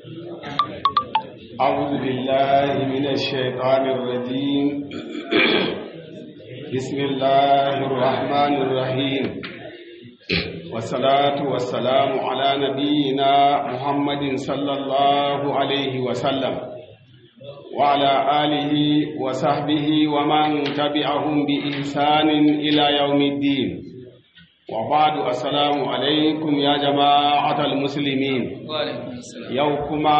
أعوذ بالله من الشيطان الرجيم بسم الله الرحمن الرحيم والصلاة والسلام على نبينا محمد صلى الله عليه وسلم وعلى آله وصحبه ومن تبعهم بإحسان إلى يوم الدين وبعد السلام عليكم يا جماعة المسلمين يوكما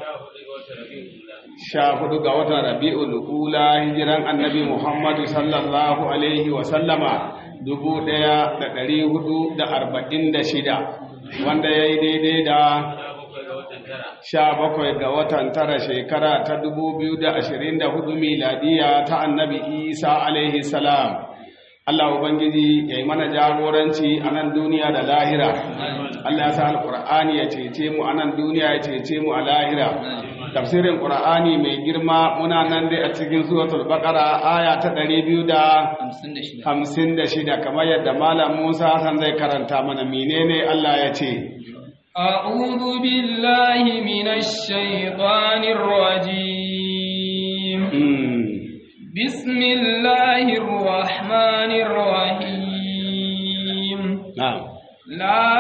sha hudu ga watan rabi'ul ula hijiran annabi muhammadu sallallahu alaihi wa sallama dubu daya da dari hudu da arba'in da shida wanda ya yi daidai da sha bakwai ga watan tara shekara ta dubu biyu da ashirin da hudu miladiya ta annabi isa alaihi salam Allah Ubangiji ya yi mana jagoranci a nan duniya da lahira Allah ya sa alƙur'ani ya cece mu a nan duniya ya cece mu a lahira tafsirin ƙur'ani mai girma muna nan dai a cikin suratul baqara aya ta ɗari biyu da hamsin da shida kamar yadda malam musa hassan zai karanta mana menene allah ya ce أعوذ بالله من الشيطان الرجيم بسم الله الرحمن الرحيم نعم لا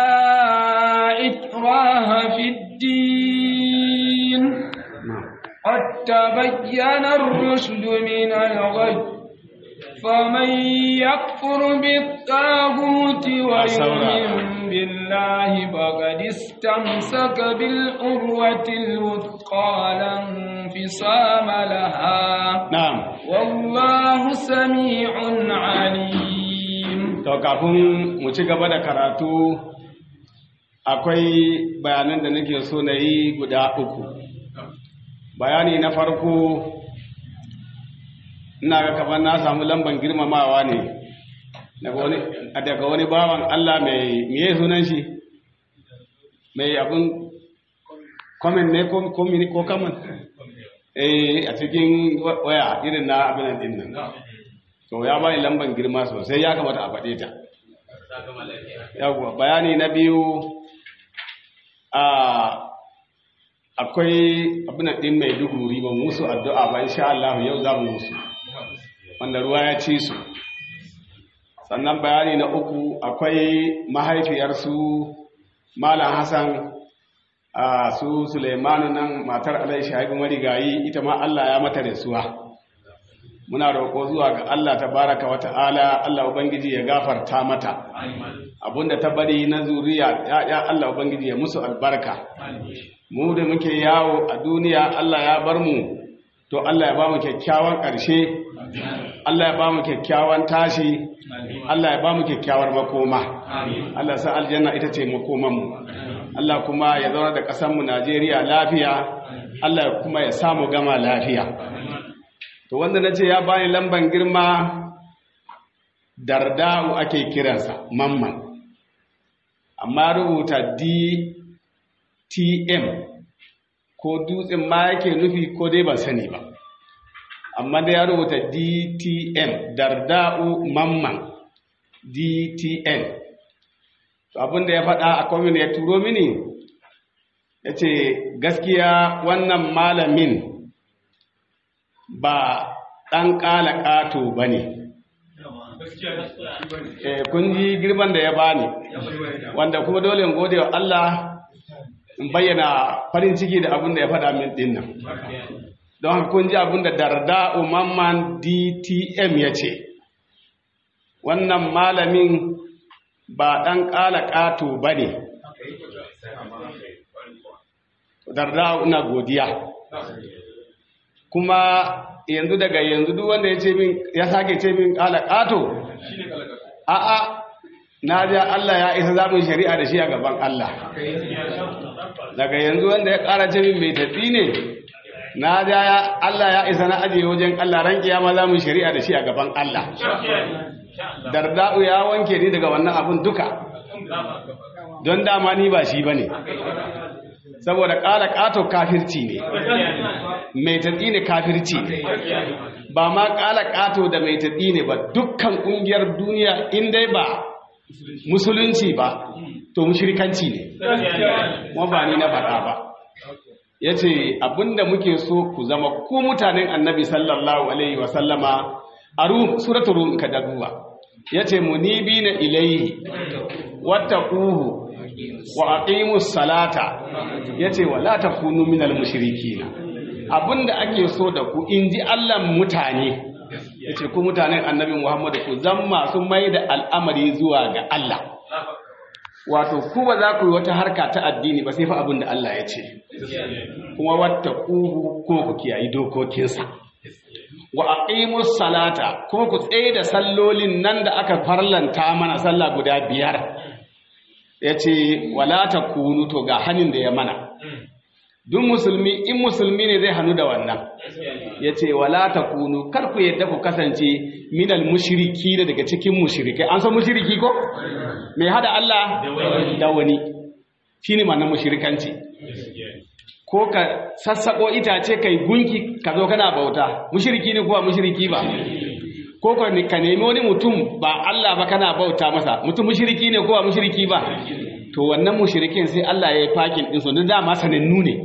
إكراه في الدين قد تبين الرشد من الغي فمن يكفر بالطاغوت ويؤمن بالله فقد استمسك بالعروة الوثقى لا انفصام لها نعم والله سميع عليم to kafin mu ci gaba da karatu akwai bayanan da nake so na yi guda uku bayani na farko ina ga kamar na samu lamban girmamawa ne daga wani bawan Allah mai miye sunan shi mai abin comment ne ko kaman eh a cikin waya irin na abin din nan to ya bani lamban girma sosai ya kamata a faɗe ta yawwa bayani na biyu a akwai abin din mai duguri ba musu addu'a ba insha Allah yau za mu musu wanda ruwa ya ci su sannan bayani na uku akwai mahaifiyarsu malam hassan a su suleimanu nan matar alai shahibu marigayi ita ma allah ya mata rasuwa muna roƙo zuwa ga allah ta baraka wa ta'ala allah ubangiji ya gafarta mata abinda ta bari na zuriya ya allah ubangiji ya musu albarka mu da muke yawo a duniya allah ya bar mu to allah ya ba mu kyakkyawan ƙarshe Allah ya ba mu kyakkyawan tashi Allah ya ba mu kyakkyawar makoma Allah sa aljanna ita ce makomanmu Allah kuma ya zauna da ƙasarmu Najeriya lafiya Allah kuma ya samu gama lafiya to wanda na ce ya bani lamban girma darda'u ake kiransa mamman amma rubuta DTM ko dutsen ma yake nufi ko dai ban sani ba amma da ya rubuta DTN darda'u mamman DTN to abinda ya faɗa a kwamin ya turo mini ya ce gaskiya wannan malamin ba ɗan ƙala ƙato ba ne kun ji girman da ya bani wanda kuma dole in gode wa Allah in bayyana farin ciki da abin da ya faɗa min ɗin nan don haka kun ji abin da darda umamman dtm ya ce wannan malamin ba ɗan ƙala ƙato ba ne darda ina godiya kuma yanzu daga yanzu duk wanda ya ce min ya sake ce min ƙala ƙato a'a na ja Allah ya isa zamun shari'a da shi a gaban Allah daga yanzu wanda ya ƙara ce min mai tafi ne na ja ya Allah ya isa na ajiye wajen Allah ran kiyama za mu shari'a da shi a gaban Allah darda'u ya wanke ni daga wannan abun duka don dama ni ba shi bane saboda ƙara ƙato kafirci ne mai tatsi ne kafirci ne ba ma ƙala ƙato da mai tatsi ne ba dukkan ƙungiyar duniya in dai ba musulunci ba to mushrikanci ne kuma ba ni na faɗa ba yace abinda muke so ku zama ku mutanen annabi sallallahu alaihi wa sallama a rum suratul rum ka daduwa yace munibina ilayhi wattaquhu wa aqimus salata yace wala takunu minal mushrikina abinda ake so da ku inji Allah mutane yace ku mutanen annabi Muhammad ku zan masu mai da al'amari zuwa ga Allah wato ku ba za ku yi wata harka ta addini ba sai fa abinda Allah ya ce kuma wattaquhu kuma ku kiyayi dokokinsa wa aqimus salata kuma ku tsaye da sallolin nan da aka farlanta mana sallah guda biyar yace wala takunu to ga hanin da ya mana duk musulmi in musulmi ne zai hannu da wannan yace wala takunu kar ku yadda ku kasance minal mushriki daga cikin mushrikai an san mushriki ko mai hada Allah da wani shine ma'anar mushrikanci ko ka sassaƙo itace kai gunki ka zo kana bauta mushriki ne kuwa mushriki ba ko ka nemi wani mutum ba Allah ba kana bauta masa mutum mushriki ne kuwa mushriki ba to wannan mushrikin sai Allah ya yi fakin din su don dama sanannu ne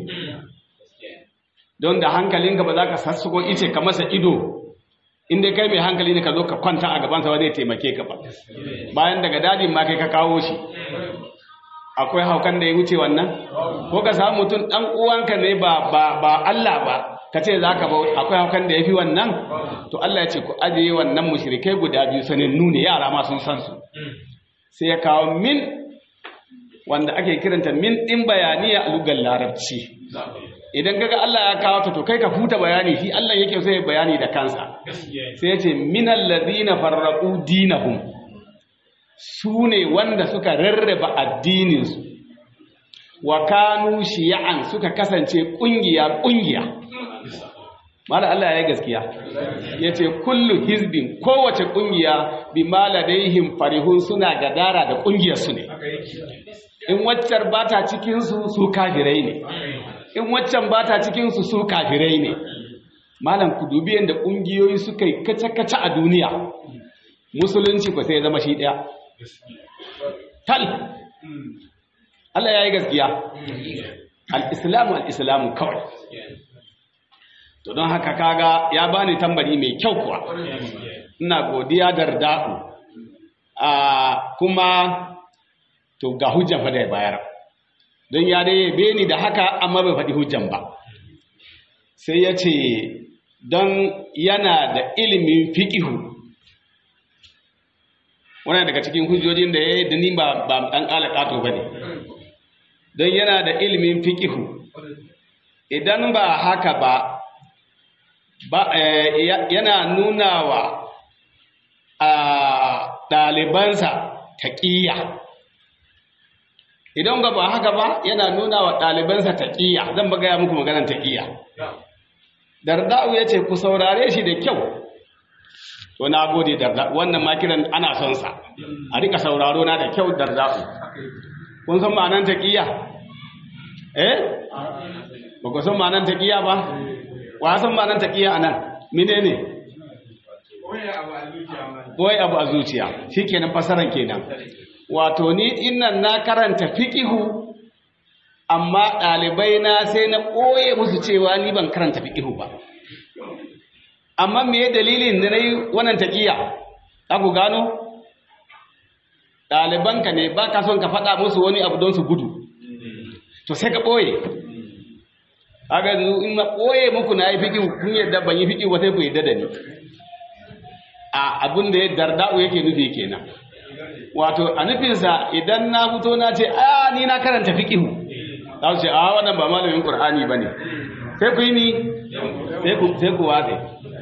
don da hankalinka ba za ka sassaƙo ice ka masa ido inda kai mai hankali ne ka zo ka kwanta a gabansa ba zai taimake ka ba bayan daga dadin ma kai ka kawo shi akwai haukan da ya wuce wannan ko ka samu mutum dan uwanka ne ba ba ba Allah ba ka ce zaka ba akwai haukan da yafi wannan to Allah ya ce ku ajiye wannan mushrikai guda biyu sanannu ne yara ma sun san su sai ya kawo min wanda ake kiranta min din bayaniya a lugar larabci idan kaga Allah ya kawo ta to kai ka huta bayani shi Allah yake so ya bayani da kansa sai ya ce minal ladina farraqu dinahum su ne wanda suka rarraba addininsu wa kanu shiya'an suka kasance ƙungiya ƙungiya mala Allah ya gaskiya ya ce kullu hizbin kowace ƙungiya bi maladaihim farihun suna gadara da ƙungiyarsu ne in waccar ba ta cikinsu su kafirai ne in waccan ba ta cikinsu su kafirai ne malam ku dubi yadda ƙungiyoyi suka yi kace-kace a duniya musulunci ba sai ya zama shi ɗaya tal Allah ya yi gaskiya al'islamu al'islamu kawai to don haka kaga ya bani tambari mai kyau kuwa ina godiya da rda'u a kuma to ga hujjan fa da ya bayar don ya dai yabe ni da haka amma bai faɗi hujjan ba sai ya ce don yana da ilimin fiƙihu wannan daga cikin hujjojin da ya yi da ni ba ɗan ƙalaƙato ba ne don yana da ilimin fiƙihu idan ba haka ba yana nuna wa ɗalibansa taƙiyya idan ba ba haka ba yana nuna wa ɗalibansa taƙiyya zan ba gaya muku maganar taƙiyya darda'u ya ce ku saurare shi da kyau to na gode darda wannan makiran ana son sa a rika sauraro na da kyau darda'u kun san ma'anar taqiya eh ba ku san ma'anar taqiya ba wa san ma'anar taqiya anan menene boye abu a zuciya shikenan fasaran kenan wato ni innan na karanta fiqihu amma ɗalibai na sai na ɓoye musu cewa ni ban karanta fiqihu ba amma me dalilin da na yi wannan taƙiya ku gano ɗalibanka ne ba ka son ka faɗa musu wani abu don su gudu to sai ka ɓoye haka in na ɓoye muku na yi fiƙi kun yadda ban yi fiƙi ba sai ku yadda da ni a abin da ya darda'u yake nufi kenan wato a nufinsa idan na fito na ce a ni na karanta fiƙihu za su ce a wannan ba malamin ƙur'ani ba ne sai ku yi ni sai ku watse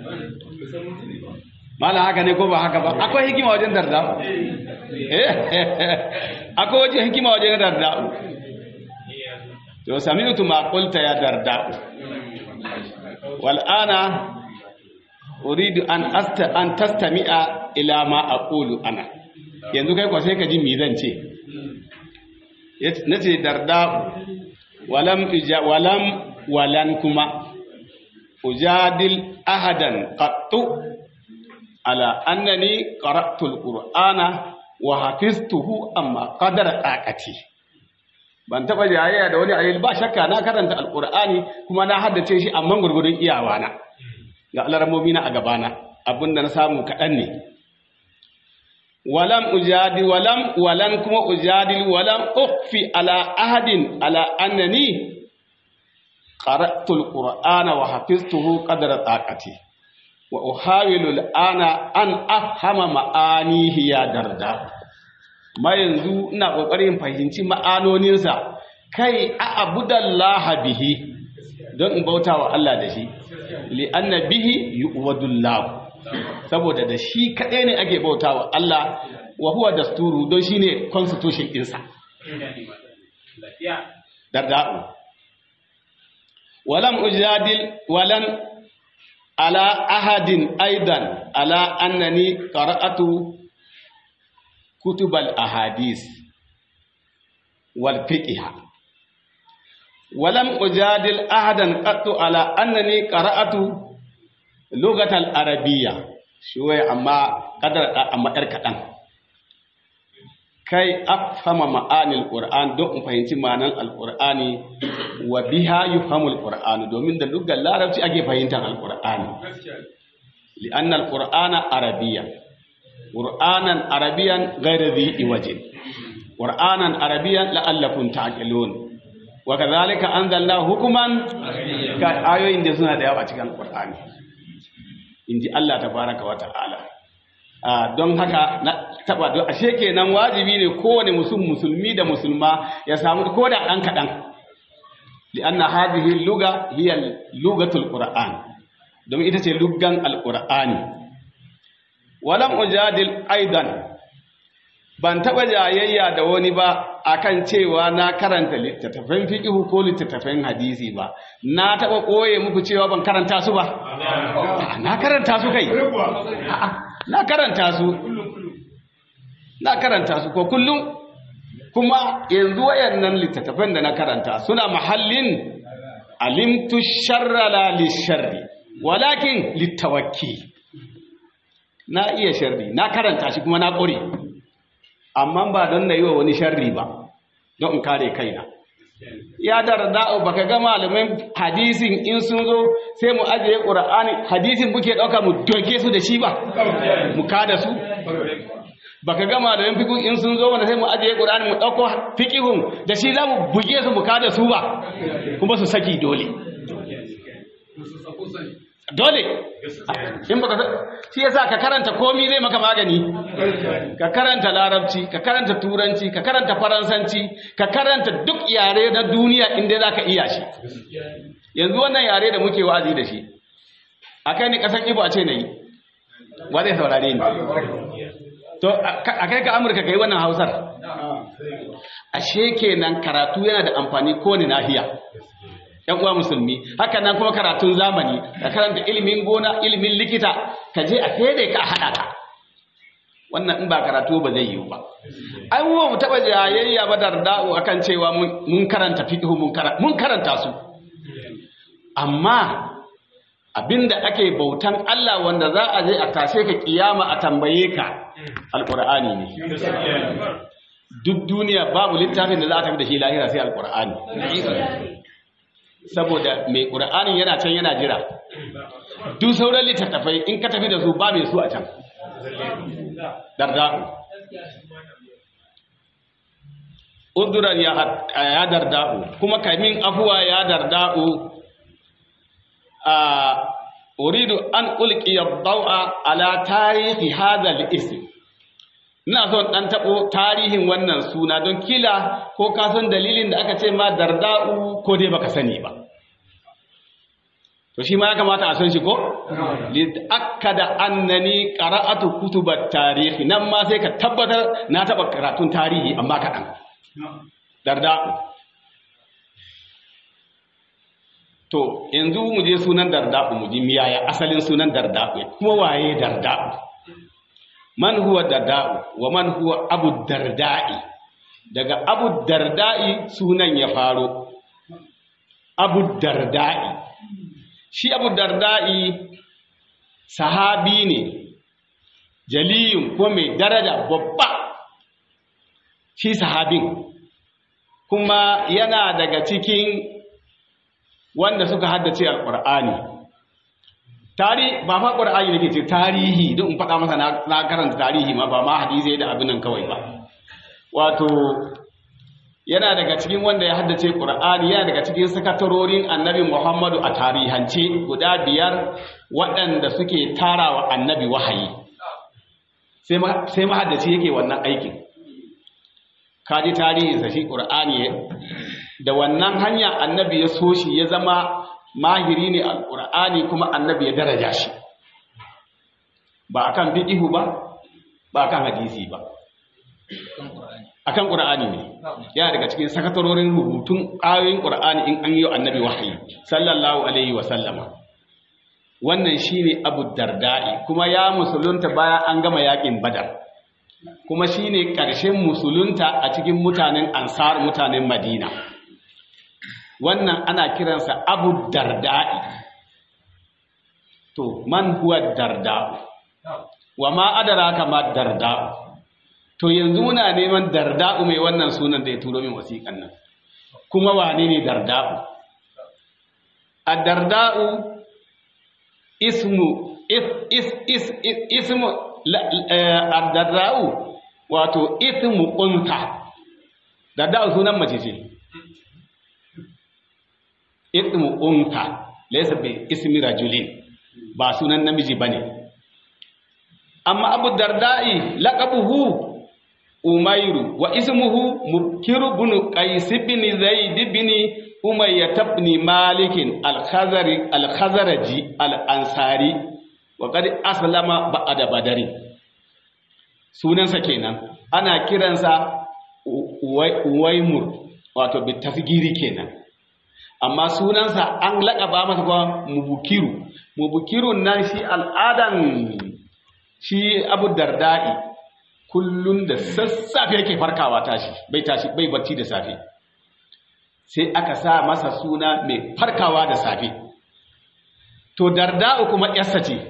mala haka ne ko ba haka ba akwai hikima wajen darda akwai wajen hikima wajen darda to sami'tu ma qulta ya darda wal ana uridu an asta an tastami'a ila ma aqulu ana yanzu kai ko sai ka ji me zan ce nace darda walam walam walan kuma ujadil ahadan qattu ala annani qara'tu alqur'ana wa hafiztuhu amma qadara taqati ban taba jayayya da wani ayi ba shakka na karanta alqur'ani kuma na haddace shi amma gurgurun iyawana ga alarmomi na a gabana abinda na samu kaɗan ne walam ujadi walam walan kuma ujadil walam ukhfi ala ahadin ala annani qara'tu alqur'ana wa hafiztuhu qadra taqati wa uhawilu al'ana an afhama ma'anihi ya darda ma yanzu ina kokarin fahimci ma'anoninsa kai a abudallaha bihi don in bauta wa Allah da shi li anna bihi yu'wadullah saboda da shi kadai ne ake bauta wa Allah wa huwa dasturu don shine constitution ɗinsa darda'u walam ujadil walan ala ahadin aidan ala annani qara'atu kutubal ahadis wal fiqh ولم أجادل أحدا قط على أنني قرأت لغة العربية شوية أما قدر أما إركتان كي أفهم معاني القرآن دون فهمت معنى القرآن وبها يفهم القرآن دومين دا لغة لا ربتي أجي فهمت القرآن لأن القرآن عربيا قرآنا عربيا غير ذي وجه قرآنا عربيا لعلكم تعقلون wa kadhalika anzalna hukuman ka ayoyin da suna da yawa cikin Qur'ani inji Allah tabaraka wa ta'ala a don haka na taba don ashe kenan wajibi ne kowane musulmi musulmi da musulma ya samu ko da dan kadan lianna hadhihi luga hiya lugatul qur'an don ita ce luggan alqur'ani walam ujadil aidan ban taɓa jayayya da wani ba akan cewa na karanta littattafan fiƙihu ko littattafan hadisi ba na taɓa ɓoye muku cewa ban karanta su ba na karanta su kai na karanta su na karanta su ko kullum kuma yanzu wayannan littattafan da na karanta suna mahallin alimtu sharra la lisharri walakin littawakki na iya sharri na karanta shi kuma na ƙure amma ba don na yi wa wani sharri ba don in kare kaina ya darda baka ga malamin hadisin in sun zo sai mu ajiye qur'ani hadisin muke dauka mu doke su da shi ba mu kada su baka ga malamin fiqh in sun zo wanda sai mu ajiye qur'ani mu dauko fiqhun da shi za mu buge su mu kada su ba kuma su saki dole dole in baka shi yasa ka karanta komi zai maka magani ka karanta larabci ka karanta turanci ka karanta faransanci ka karanta duk yare na duniya inda za ka iya shi yanzu wannan yare da muke wa'azi da shi a kai ni kasan ibo a ce na yi ba zai saurare ni to a kai ka amurka ka yi wannan hausar ashe kenan karatu yana da amfani kowane nahiya yan uwa musulmi haka nan kuma karatun zamani ka karanta ilimin gona ilimin likita ka je a fede ka haɗa ka wannan in ba karatu ba zai yiwu ba ai mu taɓa jayayya ba da da'u akan cewa mun karanta fiqh mun karanta su amma abinda ake bautan Allah wanda za a je a tashe ka kiyama a tambaye ka alqur'ani ne duk duniya babu littafin da za a tafi da shi lahira sai alqur'ani saboda mai ƙura'anin yana can yana jira duk sauran littattafai in ka tafi da su ba mai su a can darda'u uduran ya darda'u kuma kamin afuwa ya darda'u a uridu an ulqiya dawa ala tarihi hadha al-ism ina son dan tabo tarihin wannan suna don kila ko ka san dalilin da aka ce ma darda'u ko dai baka sani ba to shi ma ya kamata a san shi ko li akkada annani qara'atu kutubat tarihi nan ma sai ka tabbatar na taba karatun tarihi amma kaɗan darda'u to yanzu mu je sunan darda'u mu ji miyaya asalin sunan darda'u kuma waye darda'u man huwa darda'u wa man huwa abu darda'i daga abu darda'i sunan ya faro abu darda'i shi abu darda'i sahabi ne jaliyun ko mai daraja babba shi sahabin kuma yana daga cikin wanda suka haddace alqur'ani tari ba fa qur'ani nake ce tarihi don in faɗa masa na karanta tarihi ma ba ma hadisi da abin nan kawai ba wato yana daga cikin wanda ya haddace qur'ani yana daga cikin sakatarorin annabi muhammadu a tarihance guda biyar waɗanda suke tarawa annabi wahayi sai mahaddaci yake wannan aikin kaji tarihinsa shi qur'ani da wannan hanya annabi ya so shi ya zama mahiri ne alƙur'ani kuma annabi ya daraja shi ba akan fiqihu ba ba akan hadisi ba akan qur'ani ne yana daga cikin sakatarorin rubutun ayoyin qur'ani in an yi annabi wahayi sallallahu alaihi wa sallama wannan shine abu darda'i kuma ya musulunta bayan an gama yakin badar kuma shine ƙarshen musulunta a cikin mutanen ansar mutanen madina wannan ana kiransa abu darda'i to man huwa darda'u wa ma adraka ma darda'u to yanzu muna neman darda'u mai wannan sunan da ya turo min wasiƙan nan kuma wane ne darda'u ad-darda'u ismu is is is, is ismu ad-darda'u wato ismu unta darda'u sunan mace ce ismu unta laysa bi ismi rajulin ba sunan namiji bane amma abu darda'i laqabuhu umairu wa ismuhu mukiru bin qais bin zaid bin umayya ibn malik al-khazari al-khazraji al-ansari wa qad aslama ba'da badari sunansa kenan ana kiransa uwaimur wato bi tasgiri kenan amma sunansa an laƙaba masa kuma mubukiru mubukirun nan shi al'adan shi abu darda'i kullum da sassafe yake farkawa tashi bai tashi bai bacci da safe sai aka sa masa suna mai farkawa da safe to darda'u kuma yarsa ce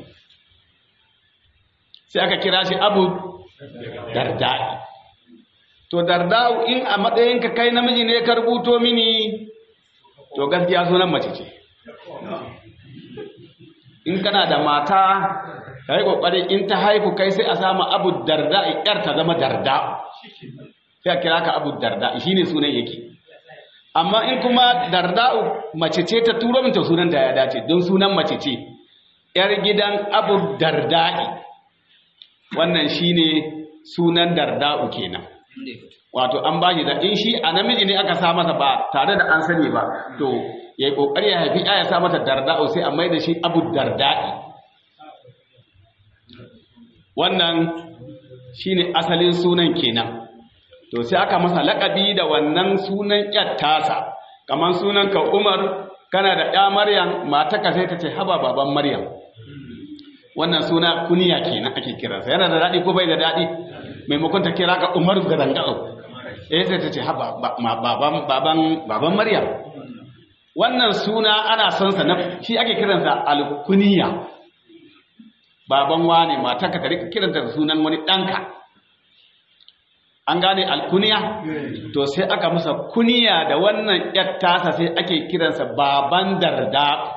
sai aka kira shi abu darda'i to darda'u in a matsayinka kai namiji ne ka rubuto mini to gaskiya sunan mace ce in kana da mata ka yi ƙoƙari in ta haifu kai sai a samu abu darda yar ta zama darda sai a kira ka abu darda shi ne sunan yake amma in kuma darda mace ce ta turo min ta sunan ta ya dace don sunan mace ce yar gidan abu darda'i wannan shi ne sunan darda'u kenan wato an ba shi da in shi a namiji ne aka sa masa ba tare da an sani ba to ya yi ƙoƙari ya haifi ya sa mata darda'u sai a mai da shi abu darda'i wannan shine asalin sunan kenan to sai aka masa laƙabi da wannan sunan tasa kamar sunan ka Umar kana da ɗa Maryam mataka sai ta ce haba baban Maryam wannan suna kuniya kenan ake kiransa yana da daɗi ko bai da daɗi maimakon ta kira ka Umar garangao eh sai ta ce haba baban baban baban Maryam wannan suna ana son sa na shi ake kiransa alkuniya baban wane matarka ka rika kiranta da sunan wani ɗanka an gane alkuniya to sai aka masa kuniya da wannan tasa sai ake kiransa baban darda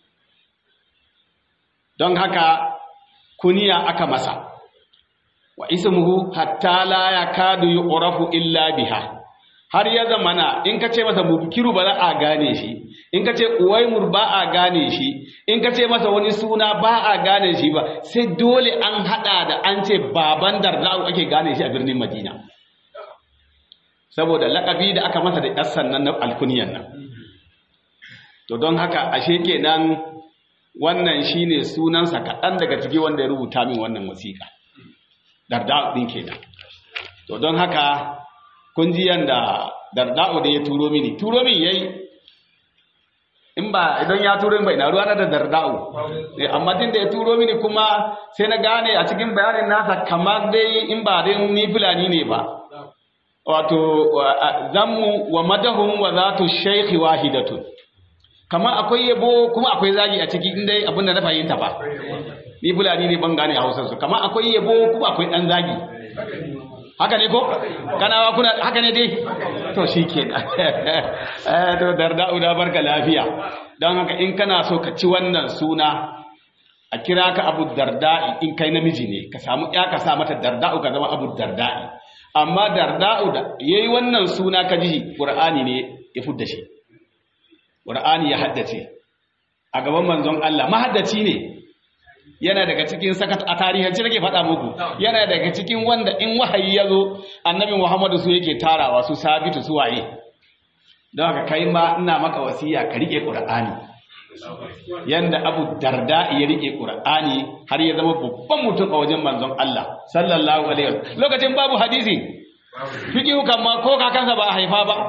don haka kuniya aka masa wa ismuhu hatta la yakadu yu'rafu illa biha har ya zamana in ka ce masa mubkiru ba za a gane shi in ka ce uwaimur ba a gane shi in ka ce masa wani suna ba a gane shi ba sai dole an hada da an ce baban darda'u ake gane shi a birnin madina saboda lakabi da aka masa da yassan nan na alkuniyan nan to don haka ashe kenan wannan shine sunansa kaɗan daga ciki wanda ya rubuta min wannan wasiƙa darda'u ɗin kenan to don haka kun ji yanda darda'u da ya turo mini turo min yayi in ba idan ya turo min bai na ruwa na da darda'u amma tun da ya turo mini kuma sai na gane a cikin bayanin nasa kamar dai in ba dai ni fulani ne ba wato zammu wa madahum wa zatu shaykhi wahidatun kamar akwai yabo kuma akwai zagi a ciki inda abin da na fahimta ba ni fulani ne ban gane hausar su kamar akwai yabo kuma akwai dan zagi haka ne ko kanawa kuna haka ne dai to shi ke to darda'u da barka lafiya don haka in kana so ka ci wannan suna a kira ka abu darda'i in kai namiji ne ka samu ya ka sa mata darda'u ka zama abu darda'i amma darda'u da yayi wannan suna ka ji qur'ani ne ya fudda shi qur'ani ya haddace a gaban manzon Allah mahaddaci ne yana daga cikin sakat a tarihance nake faɗa muku yana daga cikin wanda in wahayi ya zo annabi Muhammadu su yake tarawa su sabitu su waye don haka kai ma ina maka wasiya ka rike qur'ani yanda abu darda ya rike qur'ani har ya zama babban mutum a wajen manzon Allah sallallahu alaihi wasallam lokacin babu hadisi fiqhu kan ma ko kakansa ba a haifa ba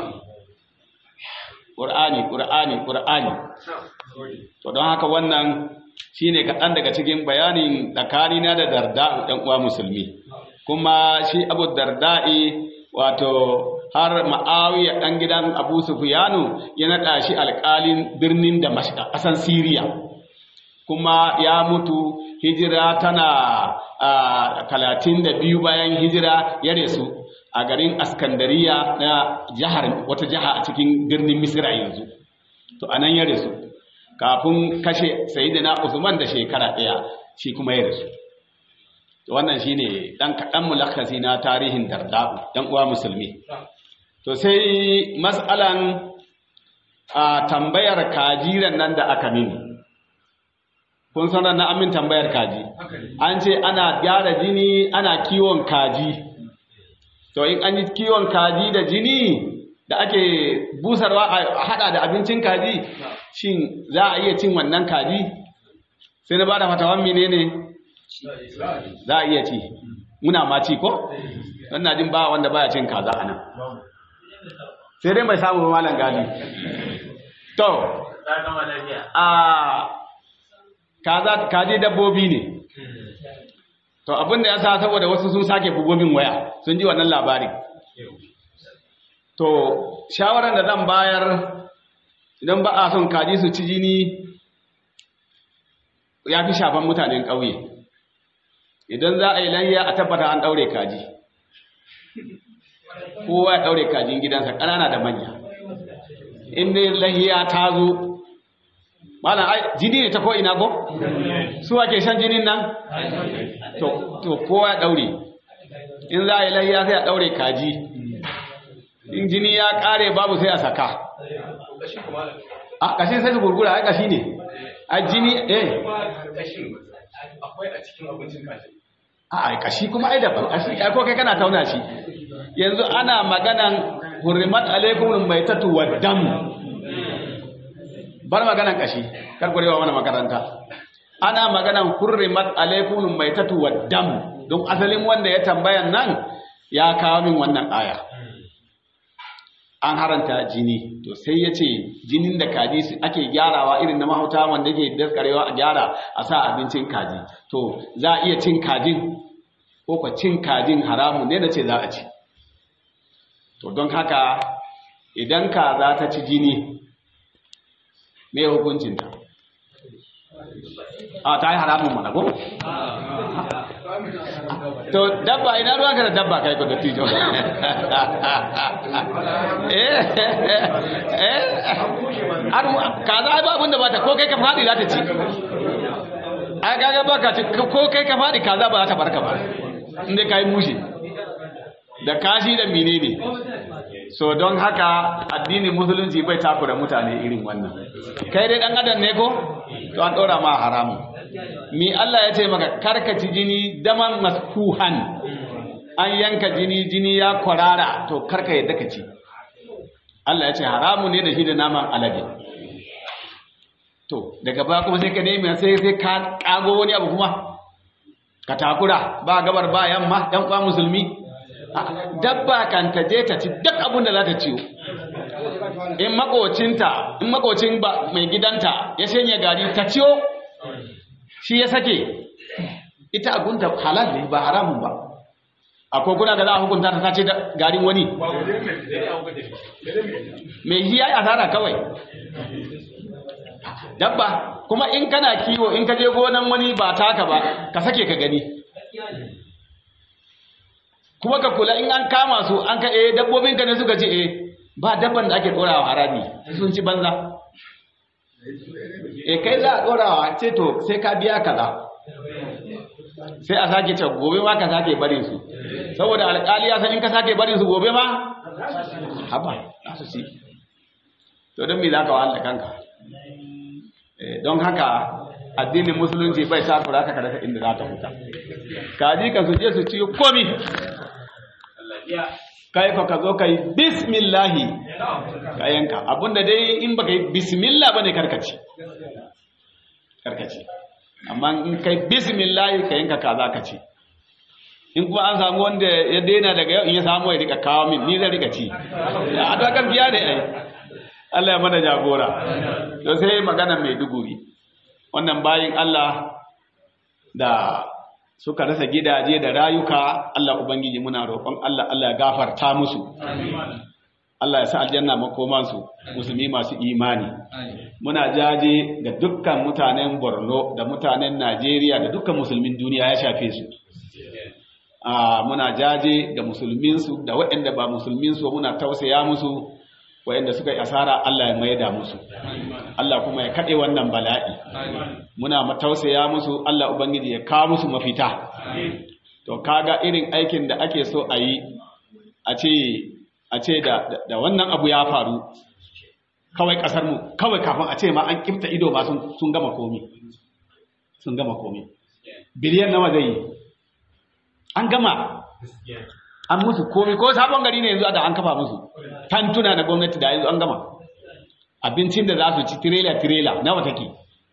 qur'ani qur'ani qur'ani to don haka wannan shine kaɗan daga cikin bayanin tsakanina da darda'u ɗan uwa musulmi kuma shi abu darda'i wato har ma'awiya ɗan gidan abu sufiyanu ya naɗa shi alƙalin birnin da ƙasan siriya kuma ya mutu hijira tana talatin da biyu bayan hijira ya resu a garin askandariya na jihar wata jiha a cikin birnin misira yanzu to anan ya resu kafin kashe sayidina usman da shekara ɗaya shi kuma ya rasu to wannan shine dan kaɗan mulakasi na tarihin darda'u dan uwa musulmi to sai mas'alan a tambayar kajiran nan da aka mini kun sanar na amin tambayar kaji an ce ana gyara jini ana kiwon kaji to in an yi kiwon kaji da jini da ake busarwa a hada da abincin kaji shin za a iya cin wannan kaji sai na ba da fatawan menene za a iya ci muna ma ci ko wannan jin ba wanda baya cin kaza a nan sai dai mai samun malam gadi to a kaza kaji dabbobi ne to abin da ya sa saboda wasu sun sake bugobin waya sun ji wannan labarin to shawarar da zan bayar idan ba a son kaji su ci jini ya fi shafan mutanen ƙauye idan za a yi layya a tabbata an ɗaure kaji kowa ya ɗaure kajin gidansa ƙanana da manya inda layya ta zo malam ai jini ne ta ko ina ko su ake shan jinin nan to kowa ya ɗaure in za a yi layya sai a ɗaure kaji in jini ya ƙare babu sai a saka a ƙashin sai su gurgura ai ƙashi ne a jini eh akwai a cikin abincin kaji a ƙashi kuma ai daban ƙashi ai ko kai kana tauna shi yanzu ana maganan hurrimat alaikum maitatu wa dam bar maganan ƙashi kar ku rewa mana makaranta ana maganan hurrimat alaikum maitatu wa dam don asalin wanda ya tambayan nan ya kawo min wannan aya an haranta jini to sai ya ce jinin da kaji ake gyarawa irin na mahauta wanda ke daskarewa a gyara a sa abincin kaji to za a iya cin kajin ko kwa cin kajin haramun ne na ce za a ci to don haka idan ka za ta ci jini me hukuncinta a ta yi haramun mana ko? to dabba ina ruwa ka da dabba kai ko da tijo eh eh kaza ai ba abin da bata ko kai ka fadi za ta ci ai kaga ba ka ci ko kai ka fadi kaza ba za ta barka ba inda kai mushi da kashi da menene so don haka addinin musulunci bai takura mutane irin wannan kai dai dan adam ne ko to an dora ma haramu mi Allah ya ce maka karkaci jini daman maskuhan an yanka jini jini ya kwarara to karka yadda ka ci Allah ya ce haramu ne da shi da naman alade to daga baya kuma sai ka nemi sai sai ka kago wani abu kuma ka takura ba gabar ba yamma dan kwa musulmi dabba kan ta je ta ci duk abin da za ta ciwo in makocinta in makocin ba mai gidanta ya shanye gari ta ciwo shi ya sake ita agunta halal ne ba haramun ba akwai kuna da za a hukunta ta sace garin wani mai hiya ya asara kawai dabba kuma in kana kiwo in ka je gonan wani ba taka ba ka sake ka gani kuma ka kula in an kama su an ka eh dabbobin ka ne suka ce eh ba dabban da ake dorawa harabi sun ci banza eh kai za a dorawa ce to sai ka biya kaza sai a sake ce gobe ma ka sake barin su saboda alƙali ya san in ka sake barin su gobe ma haba za su ci to don me za ka wahala kanka Eh, don haka addinin musulunci bai takura ka kada inda za ta huta kaji ka su je su ci komi kai fa ka zo kai bismillahi ka yanka abinda dai in baka yi bismillah bane karkaci karkaci amma in kai bismillahi ka yanka kaza ka ci in kuma an samu wanda ya daina daga yau in ya samu ya rika kawo min ni zai rika ci a da gaskiya ne ai Allah ya mana jagora to sai magana mai duguri wannan bayin Allah da suka rasa gidaje da rayuka Allah ubangiji muna roƙon Allah Allah ya gafarta musu Allah ya sa aljanna makomansu musulmi masu imani muna jaje ga dukkan mutanen Borno da mutanen Najeriya da dukkan musulmin duniya ya shafe su a muna jaje ga musulminsu da waɗanda ba musulminsu muna tausaya musu waɗanda suka yi asara Allah ya maida musu Allah kuma ya kaɗe wannan bala'i muna tausaya musu Allah ubangiji ya kawo musu mafita to kaga irin aikin da ake so a yi a ce a ce da, da, wannan abu ya faru kawai kasar mu kawai kafin a ce ma an kifta ido ma sun, sun gama komi sun gama komi biliyan nawa zai yi an gama an musu komi ko sabon gari ne yanzu da an kafa musu tantuna na gwamnati da yanzu an gama abincin da za su ci tirela tirela nawa take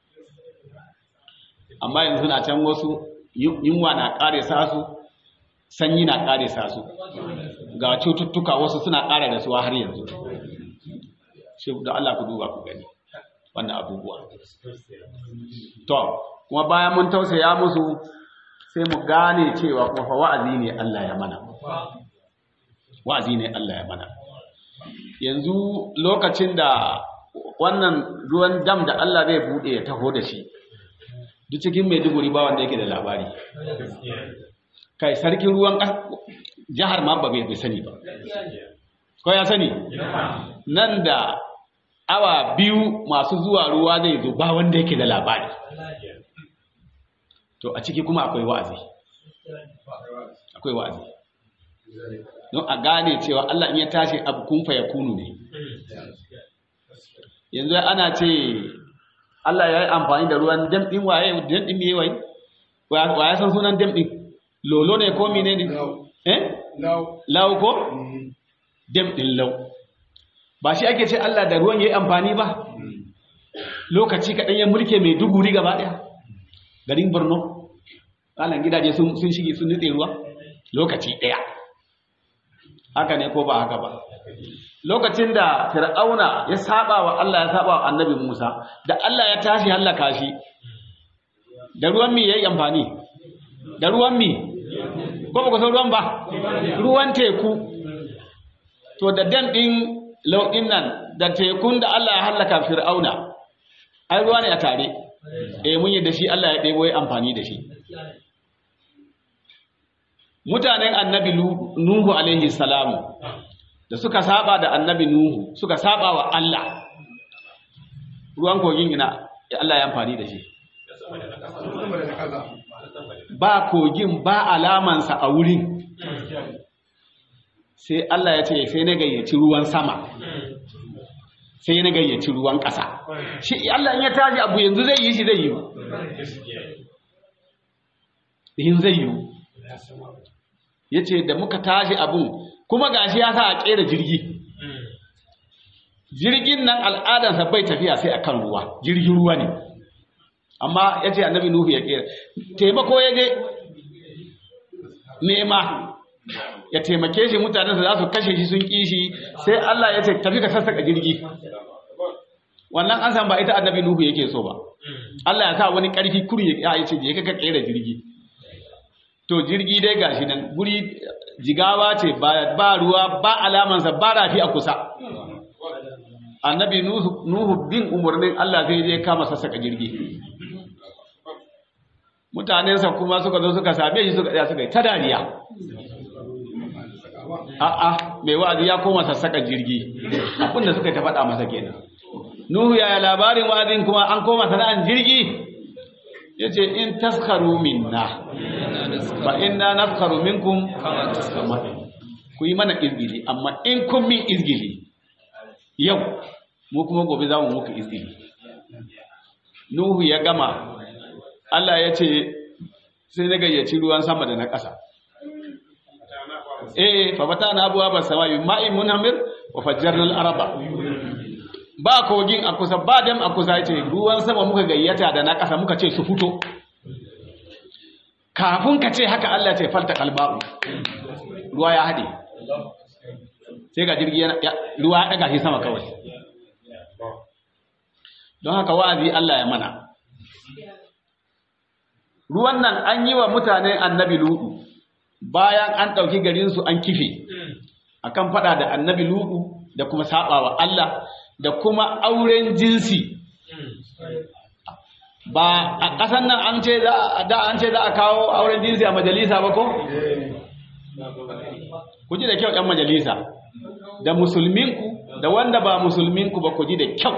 amma yanzu na can wasu yunwa na kare sa su sanyi na kare sa su ga cututtuka wasu suna kare da suwa har yanzu shi da Allah ku duba ku gani wannan abubuwa to kuma bayan mun tausaya musu sai mu gane cewa kuma fa wa'azi ne Allah ya mana wa'azi ne Allah ya mana yanzu lokacin da wannan ruwan dam da Allah zai bude ya taho da shi duk cikin Maiduguri ba wanda yake da labari kai sarkin ruwan jihar ma ba bai sani ba ko ya sani nan da awa biyu masu zuwa ruwa zai zo ba wanda yake da labari to a ciki kuma akwai wa'azi akwai wa'azi don a gane cewa Allah in ya tashi abu kun fa yakunu ne yanzu ana ce Allah ya yi amfani da ruwan dam din waye dam din me wai wa ya san sunan dam din lolo ne ko mene ne eh law ko dam din law ba shi ake ce Allah da ruwan ya yi amfani ba lokaci kaɗan ya mulke mai duguri gaba ɗaya garin Borno alan gidaje sun shige sun nutse ruwa lokaci ɗaya haka ne ko ba haka ba lokacin da fir'auna ya saba wa Allah ya saba wa annabi Musa da Allah ya tashi hallaka shi da ruwan mi yayi amfani da ruwan mi ko ba ku san ruwan ba ruwan teku to da dan din lauɗin nan da tekun da Allah ya hallaka fir'auna ai ruwa ne a tare eh mun yi da shi Allah ya ɗebo ya amfani da shi mutanen annabi Nuhu alaihi salamu da suka saba da annabi Nuhu suka saba wa Allah ruwan kogin ina Allah ya amfani da shi ba kogin ba alamansa a wurin sai Allah ya ce sai na gayyaci ruwan sama sai na gayyaci ruwan ƙasa shi Allah in ya tashi abu yanzu zai yi shi zai yi yin zai yi ya ce da muka tashi abun kuma gashi ya sa a ƙera jirgi jirgin nan al'adarsa bai tafiya sai a kan ruwa jirgin ruwa ne amma ya ce annabi nuhu ya ƙera taimako ya je nema ya taimake shi mutanensa za su kashe shi sun ƙi shi sai Allah ya ce tafi ka sassaka jirgi wannan an san ba ita annabi nuhu yake so ba Allah ya sa wani ƙarfi kuri ya yi ce je ka ƙera jirgi to jirgi dai gashi nan guri jigawa ce ba ruwa ba alamansa ba rafi a kusa annabi nuhu bin umarnin Allah zai je kama sassaka jirgi mutanensa kuma suka zo suka same shi suka tsaya suka yi ta dariya a'a mai wa'azi ya koma sassaka jirgi abinda suka ta faɗa masa kenan nuhu yaya labarin wa'azin kuma an koma sana'an jirgi yace in taskharu minna fa inna naskharu minkum kama ku yi mana izgili amma in kun min izgili yau mu kuma gobe za mu muku izgili nuhu ya gama Allah ya ce sai na gayyaci ruwan sama da na ƙasa eh fa bata na abuwa ba sama yi ma'in munhamir wa fajjarnal araba ba kogin a kusa ba dam a kusa ce ruwan sama muka gayyata da na ƙasa muka ce su fito kafin ka ce haka Allah ce falta kalba'u ruwa ya haɗe sai ga jirgi ruwa ya ɗaga shi sama kawai don haka wa'azi Allah ya mana ruwan nan an yi wa mutanen annabi ludu bayan an ɗauki garinsu an kife akan faɗa da annabi ludu da kuma saɓawa Allah da kuma auren jinsi ba a ƙasan nan an ce da an ce za a kawo auren jinsi a majalisa ba ko? ku ji da kyau ‘yan majalisa da musulminku da wanda ba musulminku ba ku ji da kyau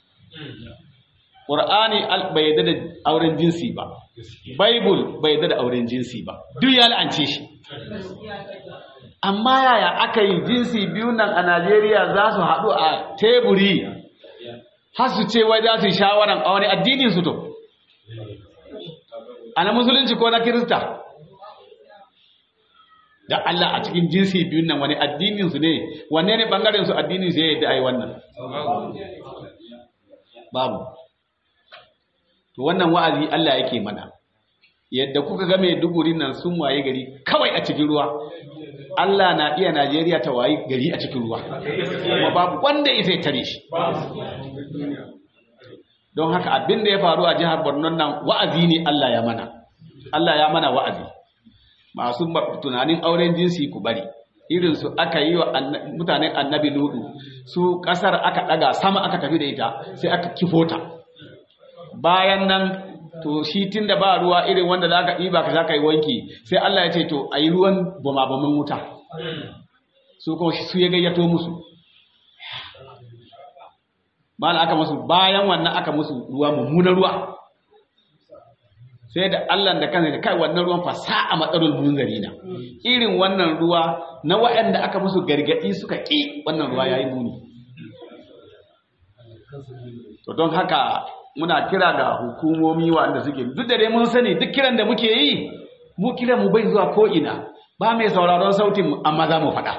ƙur'ani bai yadda da auren jinsi ba Bible bai yadda da auren jinsi ba duk ya la'ance shi amma yaya aka yi jinsi biyu nan a Najeriya za su haɗu a teburi har su ce wai za su yi shawaran a wani addinin su to a na musulunci ko na kirista da Allah a cikin jinsi biyun nan wani addinin su ne wanne ne bangaren su addinin su ya yadda ai wannan babu to wannan wa'azi Allah yake mana yadda kuka ga mai dugurin nan sun waye gari kawai a cikin ruwa Allah na iya Najeriya ta waye gari a cikin ruwa kuma babu wanda ya sai tare shi don haka abin da ya faru a jihar Borno nan wa'azi ne Allah ya mana Allah ya mana wa'azi masu tunanin auren jinsi ku bari irin su aka yi wa mutanen annabi ludu su kasar aka daga sama aka tafi da ita sai aka kifota bayan nan to shi tunda ba ruwa irin wanda za ka ɗiba ka za ka yi wanki sai Allah ya ce to a yi ruwan bama-baman wuta su kuma su ya gayyato musu mala aka musu bayan wannan aka musu ruwa mummunan ruwa sai da Allah da kansa da kai wannan ruwan fa sa'a matsalul munzari na irin wannan ruwa na waɗanda aka musu gargadi suka ƙi wannan ruwa yayi muni to don haka muna kira ga hukumomi wanda suke duk da dai mun sani duk kiran da muke yi mu kiran mu bai zuwa ko ina ba mai sauraron sautin mu amma za mu faɗa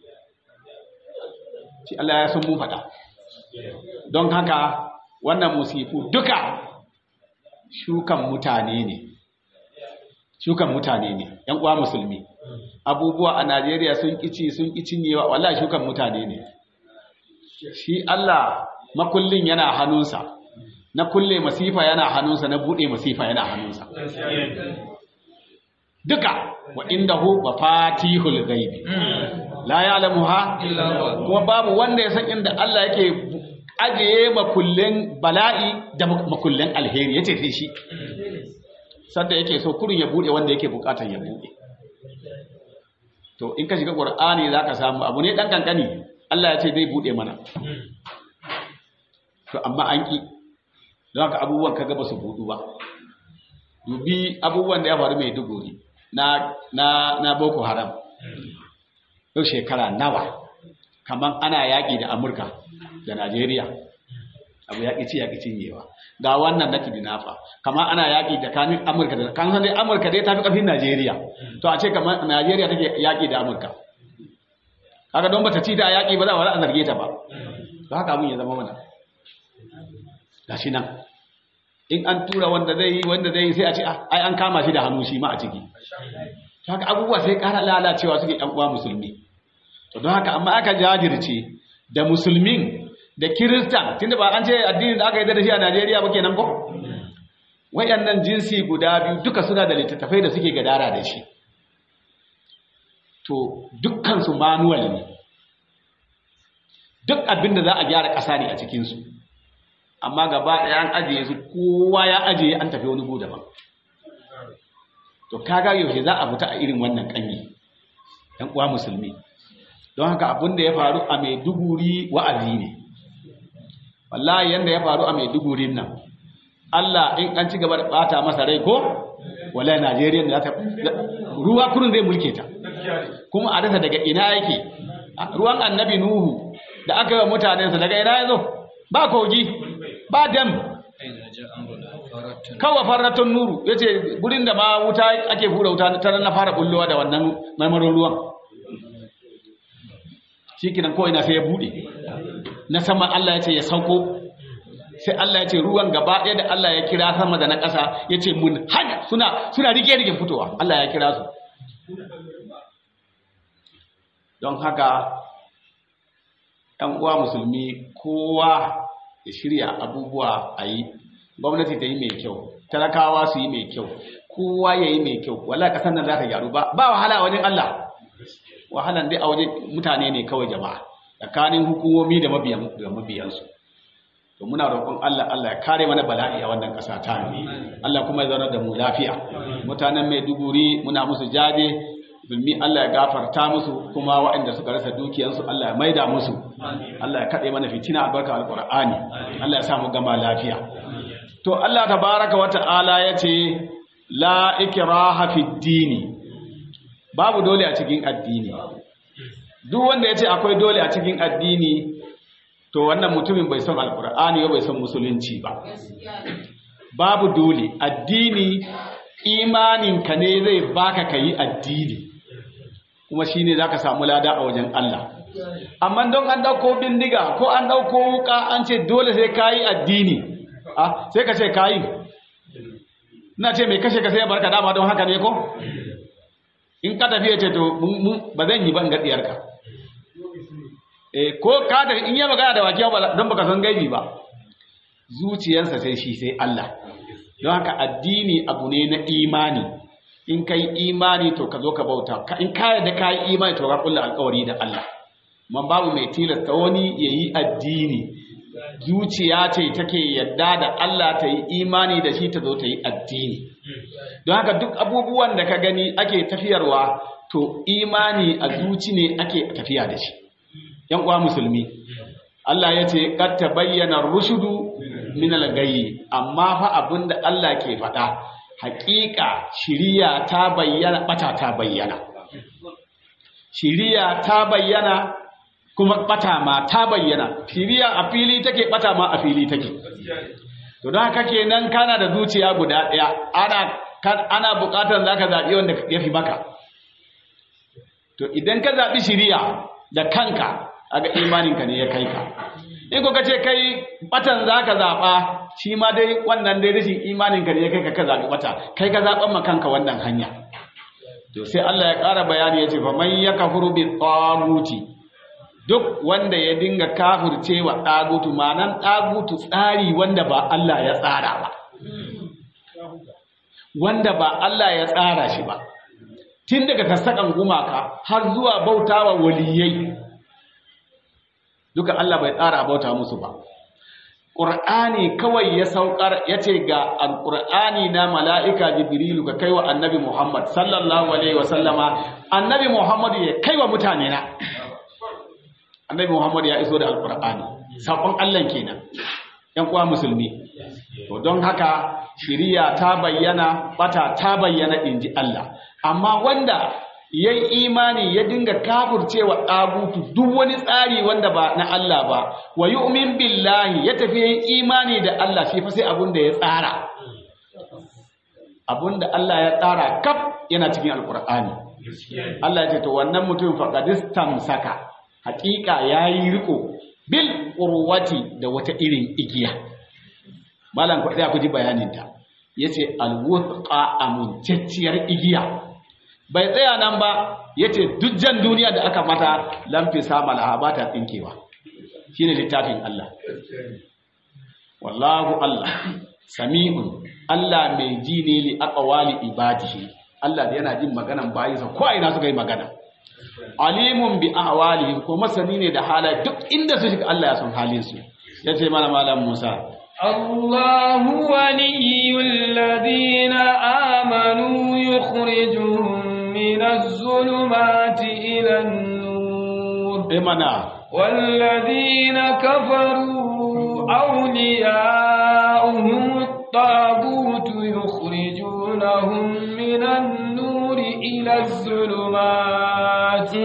shi Allah ya san mu faɗa don haka wannan musifu duka shukan mutane ne shukan mutane ne yan uwa musulmi abubuwa a Najeriya sun kici sun kici ne wallahi shukan mutane ne shi Allah makullin yana hannunsa na kulle masifa yana hannunsa na bude masifa yana hannunsa duka wa indahu mafatihul ghaibi la ya'lamuha illa kuma babu wanda ya san inda Allah yake ajiye makullen bala'i da makullen alheri yace sai shi sanda yake so kurun ya bude wanda yake bukatar ya bude to in ka shiga qur'ani zaka samu abu ne dan kankani Allah ya ce zai bude mana to amma an ki don haka abubuwan kaga ba su budu ba dubi abubuwan da ya faru mai duguri na na na boko haram yau shekara nawa kaman ana yaƙi da amurka da najeriya abu yaƙi ci yaƙi cinyewa ga wannan na kidnafa kaman ana yaƙi da kanin amurka da kan san dai amurka dai tafi ƙarfin najeriya to a ce kaman najeriya take yaƙi da amurka kaga don bata ci ta yaƙi ba za a zarge ta ba to haka abun ya zama mana gashi nan in an tura wanda zai yi wanda zai yi sai a ce ai an kama shi da hannu shi ma a ciki haka abubuwa sai ƙara lalacewa suke ɗan uwa musulmi to don haka amma aka jajirce da musulmin da kirista tunda ba an ce addinin da aka yi da shi a Najeriya ba kenan ko wayannan jinsi guda biyu duka suna da littattafai da suke gadara da shi to dukkan su manual ne duk abin da za a gyara ƙasa ne a cikin su amma gaba ɗaya an ajiye su kowa ya ajiye an tafi wani gu daban to kaga yaushe za a fita a irin wannan kanyi ɗan uwa musulmi don haka abin da ya faru a maiduguri wa'azi ne wallahi yanda ya faru a maidugurin nan Allah in an ci gaba da bata masa rai ko wallahi Najeriya za ta ruwa kurun zai mulke ta kuma a rasa daga ina yake ruwan annabi Nuhu da aka yi wa mutanensa daga ina ya zo ba kogi ba dam kawai farratun nuru ya ce gurin da ma wuta ake hura wuta ta na fara bullowa da wannan marmarin ruwan shi kinan kawai na sai ya bude na sama Allah ya ce ya sauko sai Allah ya ce ruwan gaba ɗaya da Allah ya kira sama da na ƙasa ya ce mun hanya suna suna rike rike fitowa Allah ya kira su don haka ‘yan uwa musulmi kowa ya shirya abubuwa a yi gwamnati ta yi mai kyau talakawa su yi mai kyau kowa ya yi mai kyau wala ƙasar nan za ta gyaru ba ba wahala a wajen Allah wahalan dai a wajen mutane ne kawai jama'a tsakanin hukumomi da mabiyansu to muna roƙon Allah Allah ya kare mana bala'i a wannan ƙasa ta Allah kuma ya zauna da mu lafiya mutanen Maiduguri muna musu jaje zulmi Allah ya gafarta musu kuma waɗanda suka rasa dukiyansu Allah ya maida musu Allah ya kaɗe mana fitina albarka alƙur'ani Allah ya sa mu gama lafiya to Allah tabaraka wa ta'ala ya ce la ikraha fid dini babu dole a cikin addini duk wanda ya ce akwai dole a cikin addini to wannan mutumin bai son alkur'ani ba bai son musulunci ba babu dole addini imaninka ne zai baka kayi addini kuma shine zaka samu lada a wajen Allah amma don an dauko bindiga ko an dauko wuka an ce dole sai kayi addini ah sai ka ce kayi ina ce mai kashe ka sai barka dama don haka ne ko in ka tafi ya ce to ba zan yi ban gaɗiyarka eh ko ka da in yi magana da wakiya ba don baka san gaibi ba zuciyarsa sai shi sai Allah don haka addini abu ne na imani in kai imani to ka zo ka bauta in ka yarda ka yi imani to ka kulla alƙawari da Allah man babu mai tilasta wani yayi addini zuciya ce take yadda da Allah ta yi imani da shi ta zo ta yi addini don haka duk abubuwan da ka gani ake tafiyarwa to imani a zuci ne ake tafiya da shi yan uwa musulmi Allah ya ce qad tabayyana rushudu min al-gayyi amma fa abinda Allah ke faɗa haƙiƙa shiriya ta bayyana bata ta bayyana shiriya ta bayyana kuma bata ma ta bayyana shiriya a fili take bata ma a fili take to don haka kenan kana da zuciya guda ɗaya ana ana buƙatar zaka zaɓi wanda ya fi maka to idan ka zaɓi shiriya da kanka aga imaninka ne ya kai ka in ko kace kai batan zaka zaɓa shi ma dai wannan dai rashin imaninka ne ya kai ka ka zaɓi bata kai ka zaɓan ma kanka wannan hanya to sai Allah ya ƙara bayani ya ce fa man yakfuru bi taguti duk wanda ya dinga kafirce wa ɗagutu manan ɗagutu tsari wanda ba Allah ya tsara ba wanda ba Allah ya tsara shi ba tun daga sassaƙan gumaka har zuwa bautawa waliyai duka Allah bai tsara bauta musu ba ƙur'ani kawai ya saukar ya ce ga alƙur'ani na mala'ika jibrilu ka kai wa annabi muhammad sallallahu alaihi wasallama annabi muhammadu ya kai wa mutane na annabi Muhammad ya iso da alkur'ani sakon Allah kenan yan uwa musulmi to don haka shiriya ta bayyana bata ta bayyana inji Allah amma wanda yayi imani ya dinga kafircewa dagutu duk wani tsari wanda ba na Allah ba wa yu'min billahi ya tafi yayin imani da Allah shi fa sai abun da ya tsara abun da Allah ya tsara kaf yana cikin alkur'ani Allah ya ce to wannan mutum faqadistam saka hakika ya yi riko bil urwati da wata irin igiya malam ku ku ji bayaninta ya ce alwuthqa amintacciyar igiya bai tsaya nan ba ya ce dujjan duniya da aka mata lamfi samala ba ta tsinkewa shi ne littafin Allah wallahu Allah sami'un Allah mai ji ne li aqwali ibadihi Allah yana jin maganan bayinsa ko ina suka yi magana alimun bi ahwalihim ko masani ne da halaye duk inda su shiga Allah ya san halin su yace mana malam Musa الله ولي الذين آمنوا يخرجهم من الظلمات إلى النور eh mana والذين كفروا أولياؤهم الطاغوت يخرجونهم من النور إلى الظلمات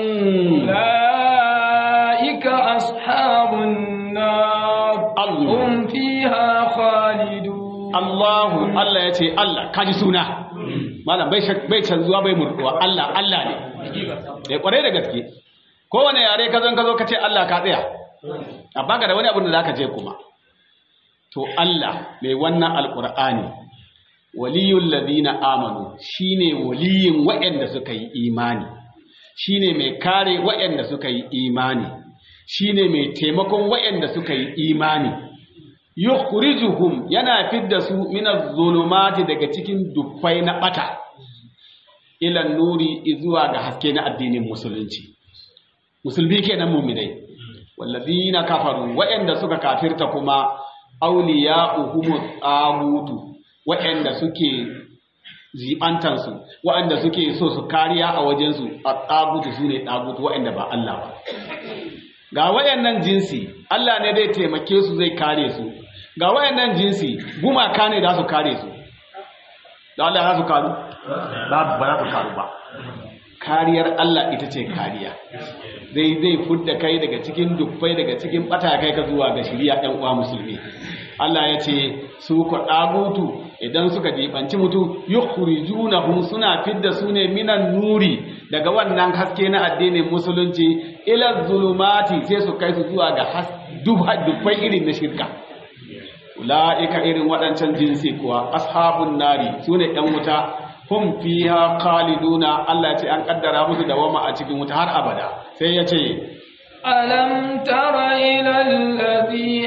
أولئك أصحاب النار الله. هم فيها خالدون Allahu Allah ya ce Allah kaji suna malam bai shak- bai canzuwa bai murduwa Allah Allah ne ya kware da gaske kowane yare ka zan ka zo ka ce Allah ka tsaya a baka da wani abin da zaka ce kuma to Allah mai wannan alqur'ani waliyul ladina amanu shine waliyin waɗanda suka yi imani shine mai kare waɗanda suka yi imani shine mai taimakon waɗanda suka yi imani yukhrijuhum yana fidda su minaz zulumati daga cikin dufai na bata ila nuri zuwa ga haske na addinin musulunci musulmi kenan mu'minai walladina kafaru waɗanda suka kafirta kuma awliya'uhum tsagutu waɗanda suke zibantansu waɗanda suke so su kariya a wajensu a tsagutu su ne tsagutu waɗanda ba Allah ba ga wayannan jinsi Allah ne zai taimake su zai kare su ga wayannan jinsi gumaka ne za su kare su da Allah za su karu ba ba za su karu ba kariyar Allah ita ce kariya zai zai fudda kai daga cikin dubbai daga cikin bata kai ka zuwa ga shiriya ɗan uwa musulmi Allah ya ce su ku ɗagutu idan suka jibanci mutu yukhrijunahum suna fidda su ne minan nuri daga wannan haske na addinin musulunci ila zulumati sai su kai su zuwa ga has dubbai irin na shirka ula'ika irin waɗancan jinsi kuwa ashabun nari su ne ɗan wuta hum fiha khaliduna Allah ce an kaddara musu dawama a cikin wuta har abada sai ya ce ألم تر إلى الذي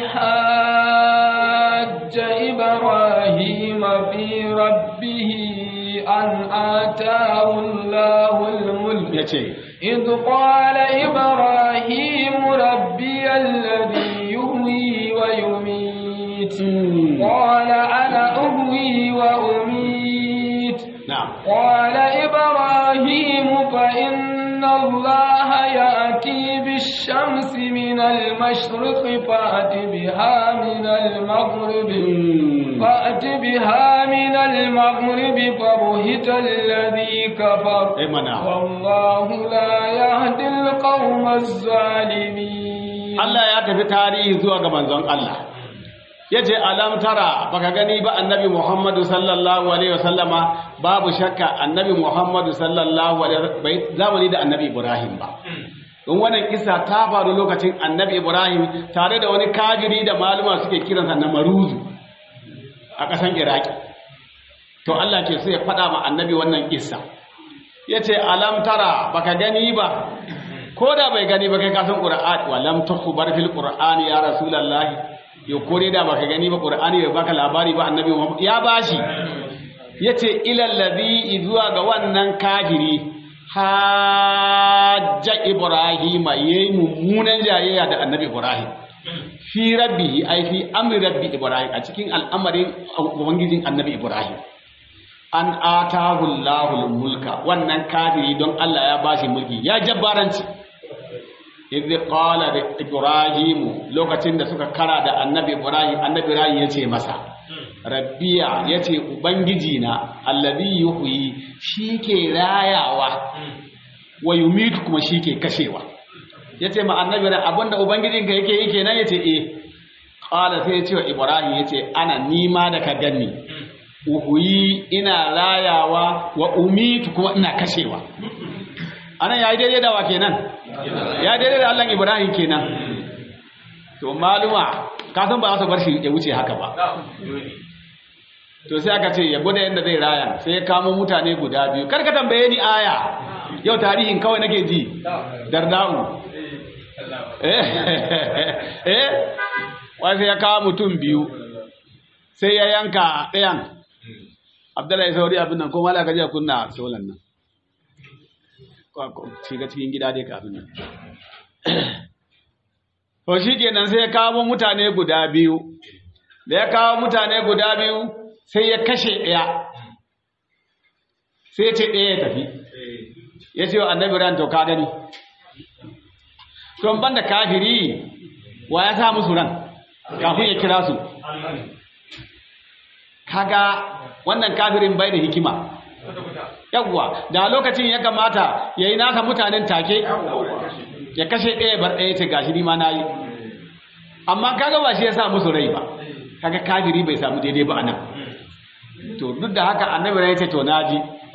حاج إبراهيم في ربه أن آتاه الله الملك ya ce إذ قال إبراهيم ربي الذي يحيي ويميت قال أنا أحيي وأميت na'am قال إبراهيم فإن الله يأتي بالشمس من المشرق فأت بها من المغرب فأت بها من المغرب فبهت الذي كفر ai mana والله لا يهدي القوم الظالمين Allah ya tafi tarihi zuwa ga manzon Allah yace alam tara baka gani ba annabi Muhammadu sallallahu alaihi wasallama babu shakka annabi Muhammadu sallallahu alaihi bai zamani da annabi Ibrahim ba don wannan kisa ta faru lokacin annabi Ibrahim tare da wani kafiri da maluma suke kiransa na maruzu a ƙasan Iraki to Allah ke so ya faɗa ma annabi wannan kissa yace alam tara baka gani ba ko da bai gani ba kai kasan qur'ani wa lam tukhbar fil qur'ani ya rasulullahi yo kore da baka gani ba qur'ani bai baka labari ba annabi Muhammad ya bashi yace ila alladhi zuwa ga wannan kafiri hajja ibrahim yayi mummunan jayayya da annabi ibrahim fi rabbihi ai fi amri rabbi ibrahim a cikin al'amarin ubangijin annabi ibrahim an atahu Allahul mulka wannan kafiri don Allah ya bashi mulki ya jabbaranci idh qala li ibrahim lokacin da suka kara da annabi ibrahim annabi ibrahim yace masa rabbiya yace ubangiji na alladhi yuhyi shike rayawa wa yumitu kuma shike kashewa yace ma annabi ibrahim abinda ubangijinka yake yi kenan yace eh qala sai yace wa ibrahim yace ana nima da ka ganni uhuyi ina rayawa wa umitu kuma ina kashewa anan yayi daidai da wa kenan ya daidai da Allah Ibrahim kenan to maluma ka san ba za su bar shi ya wuce haka ba to sai aka ce ya gwada yadda zai raya sai ya kamo mutane guda biyu kar ka tambaye ni aya yau tarihin kawai nake ji darda'u eh eh wai sai ya kawo mutum biyu sai ya yanka ɗayan abdullahi sauri abin nan ko mala ka je kunna solan nan shiga cikin gida dai kafin nan to shi kenan sai ya kawo mutane guda biyu da ya kawo mutane guda biyu sai ya kashe ɗaya sai ya ce ɗaya ya tafi ya ce wa annabi ran to ka gani to ban da kafiri wa ya sa musu ran kafin ya kira su kaga wannan kafirin bai da hikima yawwa da lokacin ya kamata ya yi nasa mutanen take ya kashe ɗaya bar ɗaya ce gashi ni ma na yi amma kaga ba shi ya sa musu rai ba kaga kafiri bai samu daidai ba anan to duk da haka annabi rai ce to naji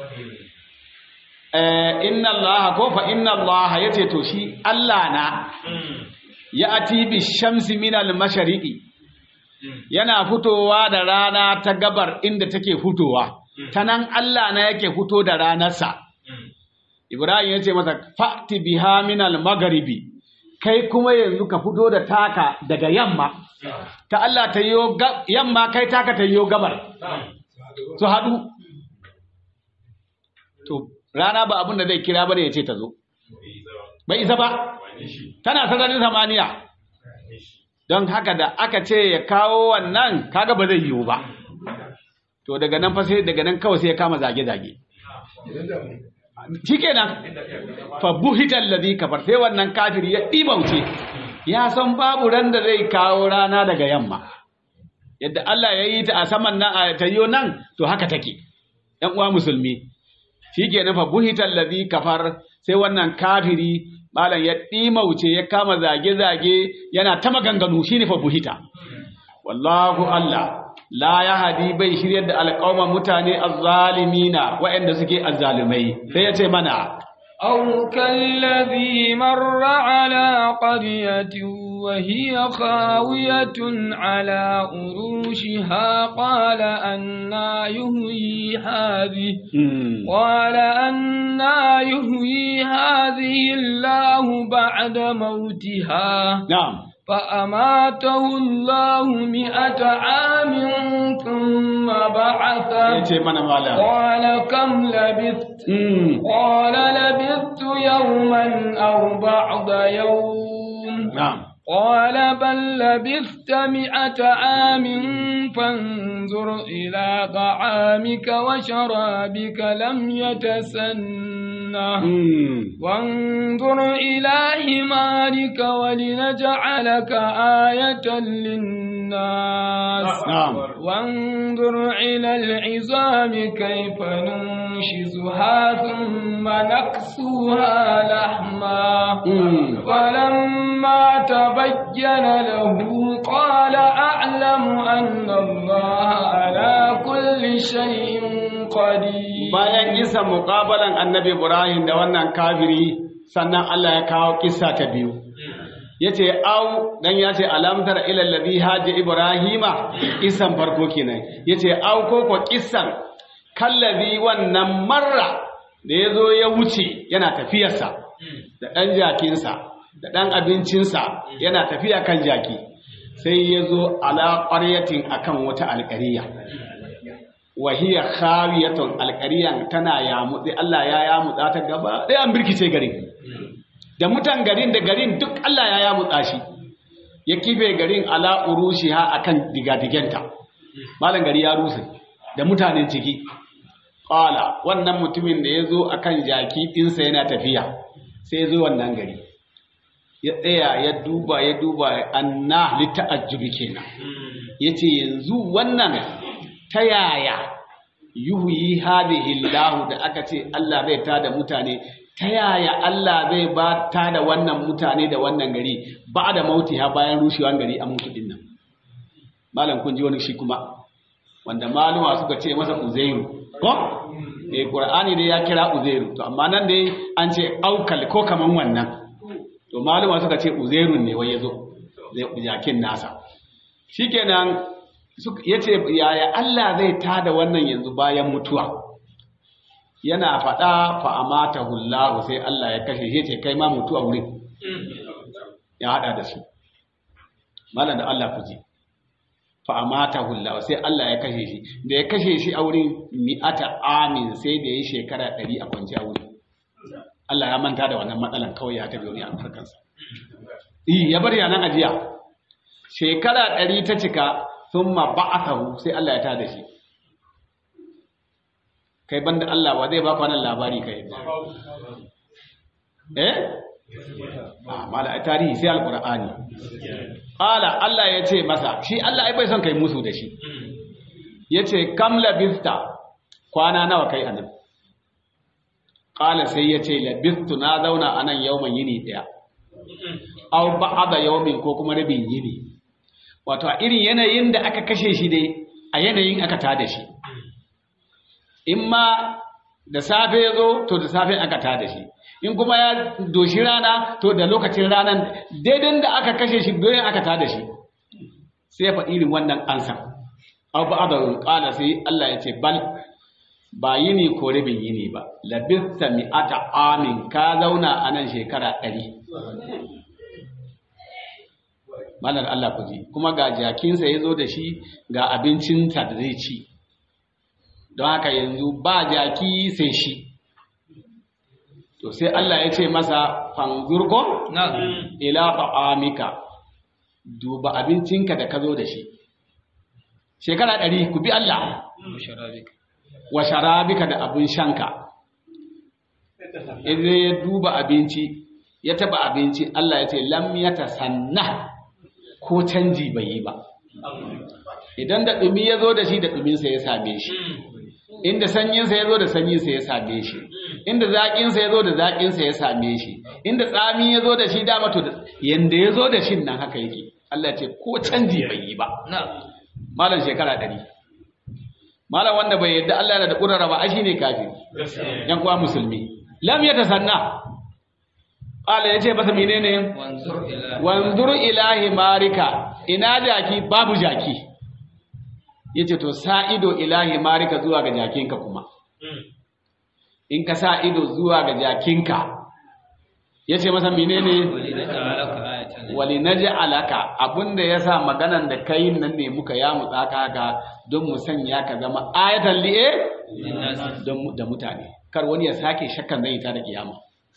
eh inna allaha ko fa inna allaha yace to shi Allah na ya ati bi shamsi min al mashariqi yana fitowa da rana ta gabar inda take fitowa ta nan Allah na yake fito da ranarsa Ibrahim ya ce masa fa'ti biha min al magharibi kai kuma yanzu ka fito da taka daga yamma ta Allah ta yi yamma kai taka ta yi gabar su haɗu to rana ba abin da zai kira bane ya ce ta zo bai isa ba tana sararin samaniya don haka da aka ce ya kawo wannan kaga ba zai yiwu ba to daga nan fa sai daga nan kawai sai ya kama zage-zage shikenan fa buhita allazi kafar sai wannan kafiri ya dibauce ya san babu ran da zai kawo rana daga yamma yadda Allah ya yi ta a saman nan a tayo nan to haka take ɗan uwa musulmi shikenan fa buhita allazi kafar sai wannan kafiri malam ya ɗimauce ya kama zage-zage yana ta maganganu shine fa buhita wallahu Allah la ya hadi bai shiryar da alƙawman mutane azzalimina waɗanda suke azzalumai sai ya ce mana أو كالذي مر على قرية وهي خاوية على أروشها قال أنا يهوي هذه قال أنا يهوي هذه الله بعد موتها na'am فأماته الله مئة عام ثم ya بعثه ce mana malam قال كم لبثت Mm, قال لبثت يوما أو بعض يوم na'am قال بل لبثت مئة عام فانظر إلى طعامك وشرابك لم يتسنه Mm, وانظر إلى حمارك ولنجعلك آية للناس na'am وانظر إلى العظام كيف ننشزها ثم نكسوها لحما Mm, فلما تبين له قال أعلم أن الله على كل شيء قدير bayan isa muƙabalan annabi Ibrahim da wannan kafiri sannan Allah ya kawo kissa ta biyu yace au dan yace alamtar ila allazi haji ibrahima kissan farko kenan yace au ko ko kissan kallazi wannan marra da yazo ya wuce yana tafiyarsa da dan jakinsa da dan abincinsa yana tafiya kan jaki sai yazo ala qaryatin akan wata alƙariya wahiya khawiyatun alƙariyan tana yamutse Allah ya yamutsa ta gaba ɗaya an birkice garin da mutan garin da garin duk Allah ya yamutsa shi ya kife garin ala urushiha akan digadigenta malam gari ya rusa da mutanen ciki qala wannan mutumin da yazo akan jaki ɗinsa yana tafiya sai yazo wannan gari ya tsaya ya duba ya duba anna lita'ajjubi kenan yace yanzu wannan ta yaya yuhyi hadhihi Allah da aka ce Allah zai tada mutane ta yaya Allah zai ba tada wannan mutane da wannan gari ba da mautiha bayan rushewan gari a mutu din nan malam kun ji wani shi kuma wanda maluma suka ce masa uzairu ko eh qur'ani dai ya kira uzairu to amma nan dai an ce aukal ko kaman wannan to maluma suka ce uzairun ne wai yazo zai jakin nasa shikenan ya ce yaya Allah zai tada wannan yanzu bayan mutuwa yana faɗa fa'amata hullahu sai Allah ya kashe shi ce kai ma mutuwa wurin ya haɗa da su malam da Allah ku ji fa'amata hullahu sai Allah ya kashe shi da ya kashe shi a wurin mi'ata amin sai da ya yi shekara ɗari a kwanci a wurin Allah ya manta da wannan matsalan kawai ya tabi wani alfarkansa ya bar yanan ajiya shekara ɗari ta cika sun ma ba'athahu sai Allah ya tada shi kai banda Allah wa zai ba ku wannan labari kai eh a mala a tarihi sai alqur'ani qala Allah ya ce masa shi Allah ai bai son kai musu da shi yace kam labista kwana nawa kai anan qala sai yace labistu na zauna anan yawman yini daya aw ba'da yawmin ko kuma rabin yini wato a irin yanayin da aka kashe shi dai a yanayin aka tada shi in ma da safe ya zo to da safe aka tada shi in kuma ya doshi rana to da lokacin ranan daidan da aka kashe shi doyin aka tada shi sai fa irin wannan ansa aw ba'da qala sai Allah ya ce bal ba yini ko rabin yini ba labista mi'ata amin ka zauna a nan shekara ɗari malar Allah ku ji kuma ga jakinsa ya zo da shi ga abincinsa da zai ci don haka yanzu ba jaki sai shi to sai Allah ya ce masa fanzurko ila ta'amika duba abincinka da ka zo da shi shekara ɗari ku bi Allah wa sharabika da abin shanka idan ya duba abinci ya taba abinci Allah ya ce lam yatasanna ko canji bai yi ba idan da dumi ya zo da shi da duminsa ya same shi inda sanyinsa ya zo da sanyinsa ya same shi inda zaƙinsa ya zo da zaƙinsa ya same shi inda tsami ya zo da shi dama to yanda ya zo da shi nan haka yake Allah ce ko canji bai yi ba malam shekara ɗari malam wanda bai yadda Allah yana da ƙurara ba shi ne kafin yan kuwa musulmi lam ya tasanna qala yace masa menene wanzur ilahi marika ina jaki babu jaki yace to sa ido ilahi marika zuwa ga jakinka kuma in ka sa ido zuwa ga jakinka yace masa menene wali naj'alaka abunda yasa maganan da kai nan ne muka ya mutsaka haka don mu sanya ka zama ayatan li'e don da mutane kar wani ya sake shakkan zai ta da kiyama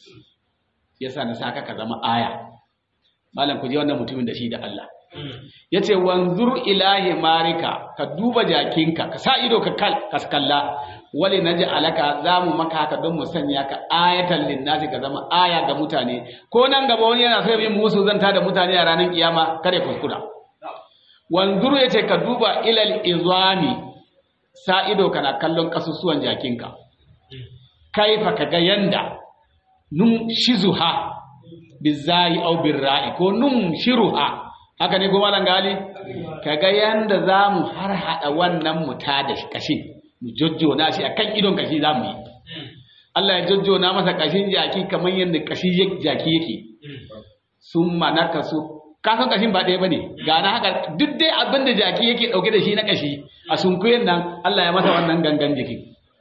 yasa na saka ka zama aya malam ku je wannan mutumin da shi da Allah yace wanzur ilahi marika ka duba jakinka ka sa ido ka kal ka kalla wali naj'alaka zamu maka haka don mu sanya ka ayatan linnasi ka zama aya ga mutane ko nan gaba wani yana so yin musu zanta da mutane a ranar kiyama kare kuskura wanzur yace ka duba ilal izami sa ido kana kallon kasusuwan jakinka kaifa kaga yanda num shizuha bizai au birra'i ko num shiruha haka ne kuma nan gali kaga yanda zamu har hada wannan muta da kashin mu jojjona shi akan idon kashi zamu yi Allah ya jojjona masa kashin jaki kamar yanda kashi jaki yake summa nakasu ka san kashin ba ɗaya bane ga na haka duk dai abin da jaki yake dauke da shi na kashi a sunkuyen nan Allah ya masa wannan gangan jiki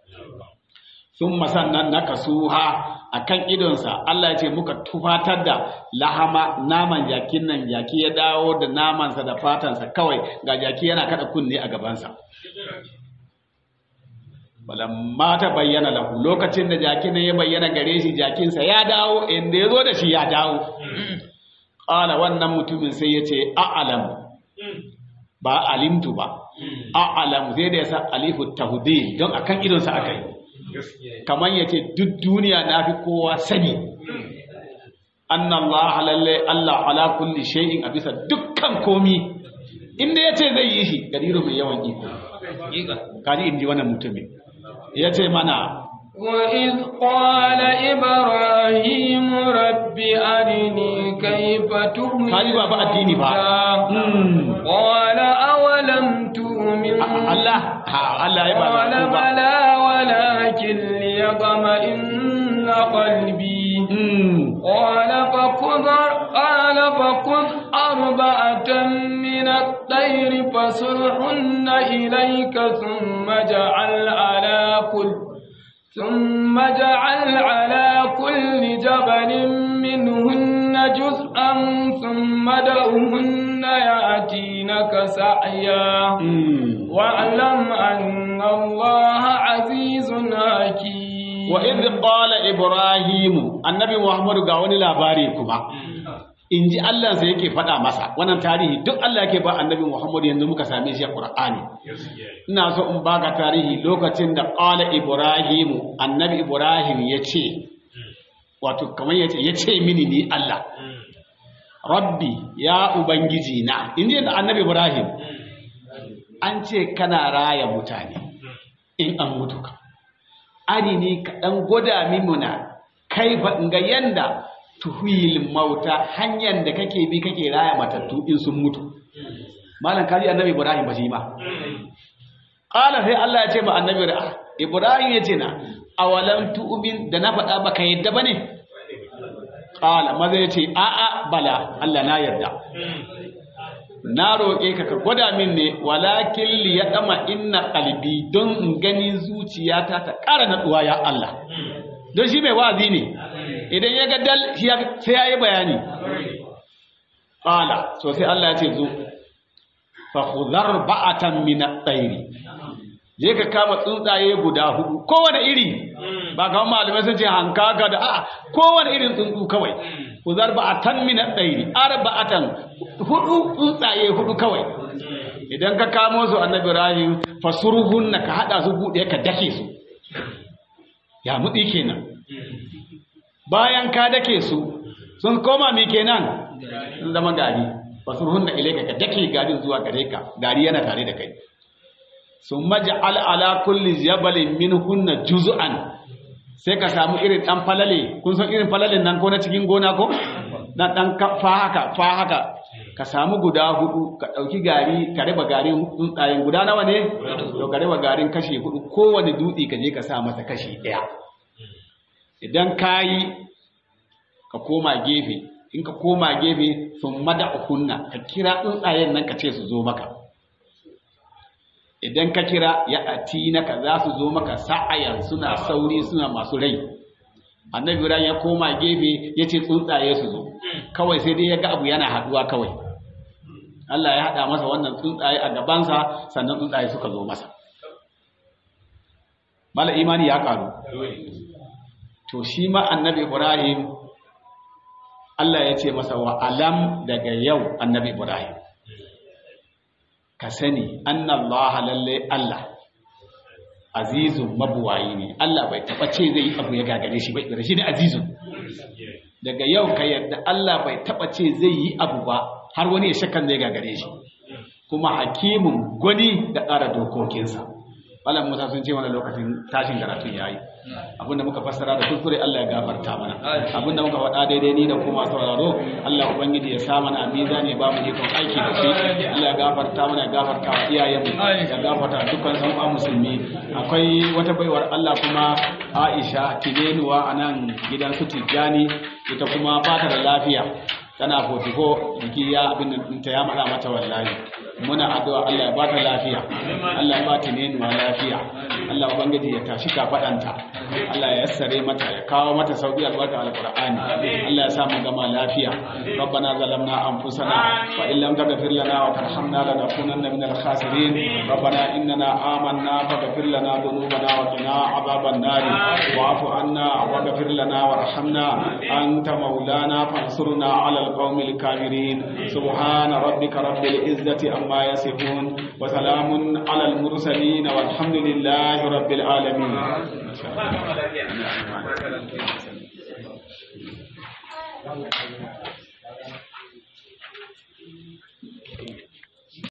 summa sannan nakasuha akan idonsa Allah ya ce muka tufatar da lahama naman jakin nan jaki ya dawo da namansa da fatansa kawai ga jaki yana kada kunne a gabansa balamma ta bayyana lahu lokacin da jakin nan ya bayyana gare shi jakinsa ya dawo inda ya zo da shi ya dawo ƙala wannan mutumin sai ya ce a'alam ba alimtu ba a'alam sai da ya sa alifu tahudil don akan idonsa aka yi kamar ya ce duk duniya na fi kowa sani anna Allah lalle Allah ala kulli shay'in a bisa dukkan komi inda ya ce zai yi shi gadiru mai yawan iko kaji in ji wannan mutumin ya ce mana وإذ قال إبراهيم رب أرني كيف تؤمن kaji ba ba addini ba Mm. قال أولم تؤمن Allah ha Allah ya ba قال da ku ba بلى ولكن ليطمئن قلبي Mm. قال فخذ قال فخذ أربعة من الطير فصرهن إليك ثم اجعل على كل ثم اجعل على كل جبل منهن جزءا ثم دعهن يأتينك سعيا Mm. واعلم أن الله عزيز حكيم wa idh qala ibrahim annabi muhammadu ga wani labari kuma in ji Allah sai yake faɗa masa wannan tarihi duk Allah yake ba annabi muhammadu yanzu muka same shi a qur'ani ina so in baka tarihi lokacin da qala ibrahim annabi ibrahim ya ce wato kamar yace yace mini ni Allah rabbi ya ubangiji na inda da annabi ibrahim an ce kana raya mutane in an mutu ka ari ne ka dan gwada mimuna kai fa ga yanda tuhil mauta hanyar da kake bi kake raya matattu in sun mutu malam kaji annabi ibrahim ba shi ba qala sai Allah ya ce ma annabi ibrahim ya ce na awalam tu'min da na faɗa baka yadda bane qala maza ya ce a a bala Allah na yarda na roƙe ka ka gwada min ne walakin li yadama inna qalbi don in gani zuciyata ta ƙara natsuwa ya Allah don shi mai wa'azi ne idan ya ga dal sai ya yi bayani qala so sai Allah ya ce zo fa khudhar ba'atan min at-tayri je ka kama tsuntsaye guda hudu kowane iri ba kamar malamai sun ce hankaka da a kowane irin tsuntsu kawai khudhar ba'atan min at-tayri arba'atan hudu tsuntsaye hudu kawai idan ka kamo su annabi Ibrahim fasurhunna ka hada su bude ka dake su ya mutsi kenan bayan ka dake su sun koma mi kenan sun zama gari fasurhun da ilaika ka dake garin zuwa gare ka gari yana tare da kai sun maj'al ala kulli jabalin minhunna juz'an sai ka samu irin dan falale kun san irin falalen nan ko na cikin gona ko na dan fa haka fa haka ka samu guda hudu ka dauki gari ka raba garin tsuntsayen guda nawa ne to ka raba garin kashi hudu kowane dutse ka je ka sa masa kashi daya idan kayi ka koma gefe in ka koma gefe sun mada ukunna ka kira tsuntsayen nan ka ce su zo maka idan ka kira ya ati naka za su zo maka sa'ayan suna sauri suna masu rai annabi ibrahim ya koma gefe ya ce tsuntsaye su zo kawai sai dai ya ga abu yana haduwa kawai Allah ya haɗa masa wannan tsuntsaye a gabansa sannan tsuntsaye suka zo masa mala imani ya karu to shi ma annabi ibrahim Allah ya ce masa wa alam daga yau annabi Ibrahim ka sani annallaha lalle Allah azizun mabuwayi ne Allah bai taba ce zai yi abu ya gagare shi bai shi ne azizun daga yau ka yadda Allah bai taba ce zai yi abu ba har wani ya shakkan zai gagare shi kuma hakimin gwani da ƙara dokokinsa Malam Musa sun ce wani lokacin tashin karatun yayi abinda muka fassara da kuskure Allah ya gafarta mana abinda muka faɗa daidai ni da kuma sauraro Allah ubangiji ya sa mana amiza ne ba mu ikon aiki da shi Allah ya gafarta mana ya gafarta wa iyayen mu ya gafarta dukkan san uwa musulmi akwai wata baiwar Allah kuma Aisha Tinenuwa a nan gidan su Tijjani ita kuma ba ta da lafiya tana fotiko jiki ya abin ta ya mada mata wallahi muna addu'a Allah ya bata lafiya Allah ya bata nenuwa lafiya Allah ubangiji ya tashi kafadanta Allah ya yassare mata ya kawo mata sauki albarka alqur'ani Allah ya sa mu gama lafiya rabbana zalamna anfusana wa in lam taghfir lana wa tarhamna lanakunanna minal khasirin rabbana innana amanna faghfir lana dhunubana wa qina adhaban nar wa'fu anna waghfir lana warhamna anta maulana fansurna 'ala القوم الكافرين سبحان ربك رب العزة عما يصفون وسلام على المرسلين والحمد لله رب العالمين Thank you.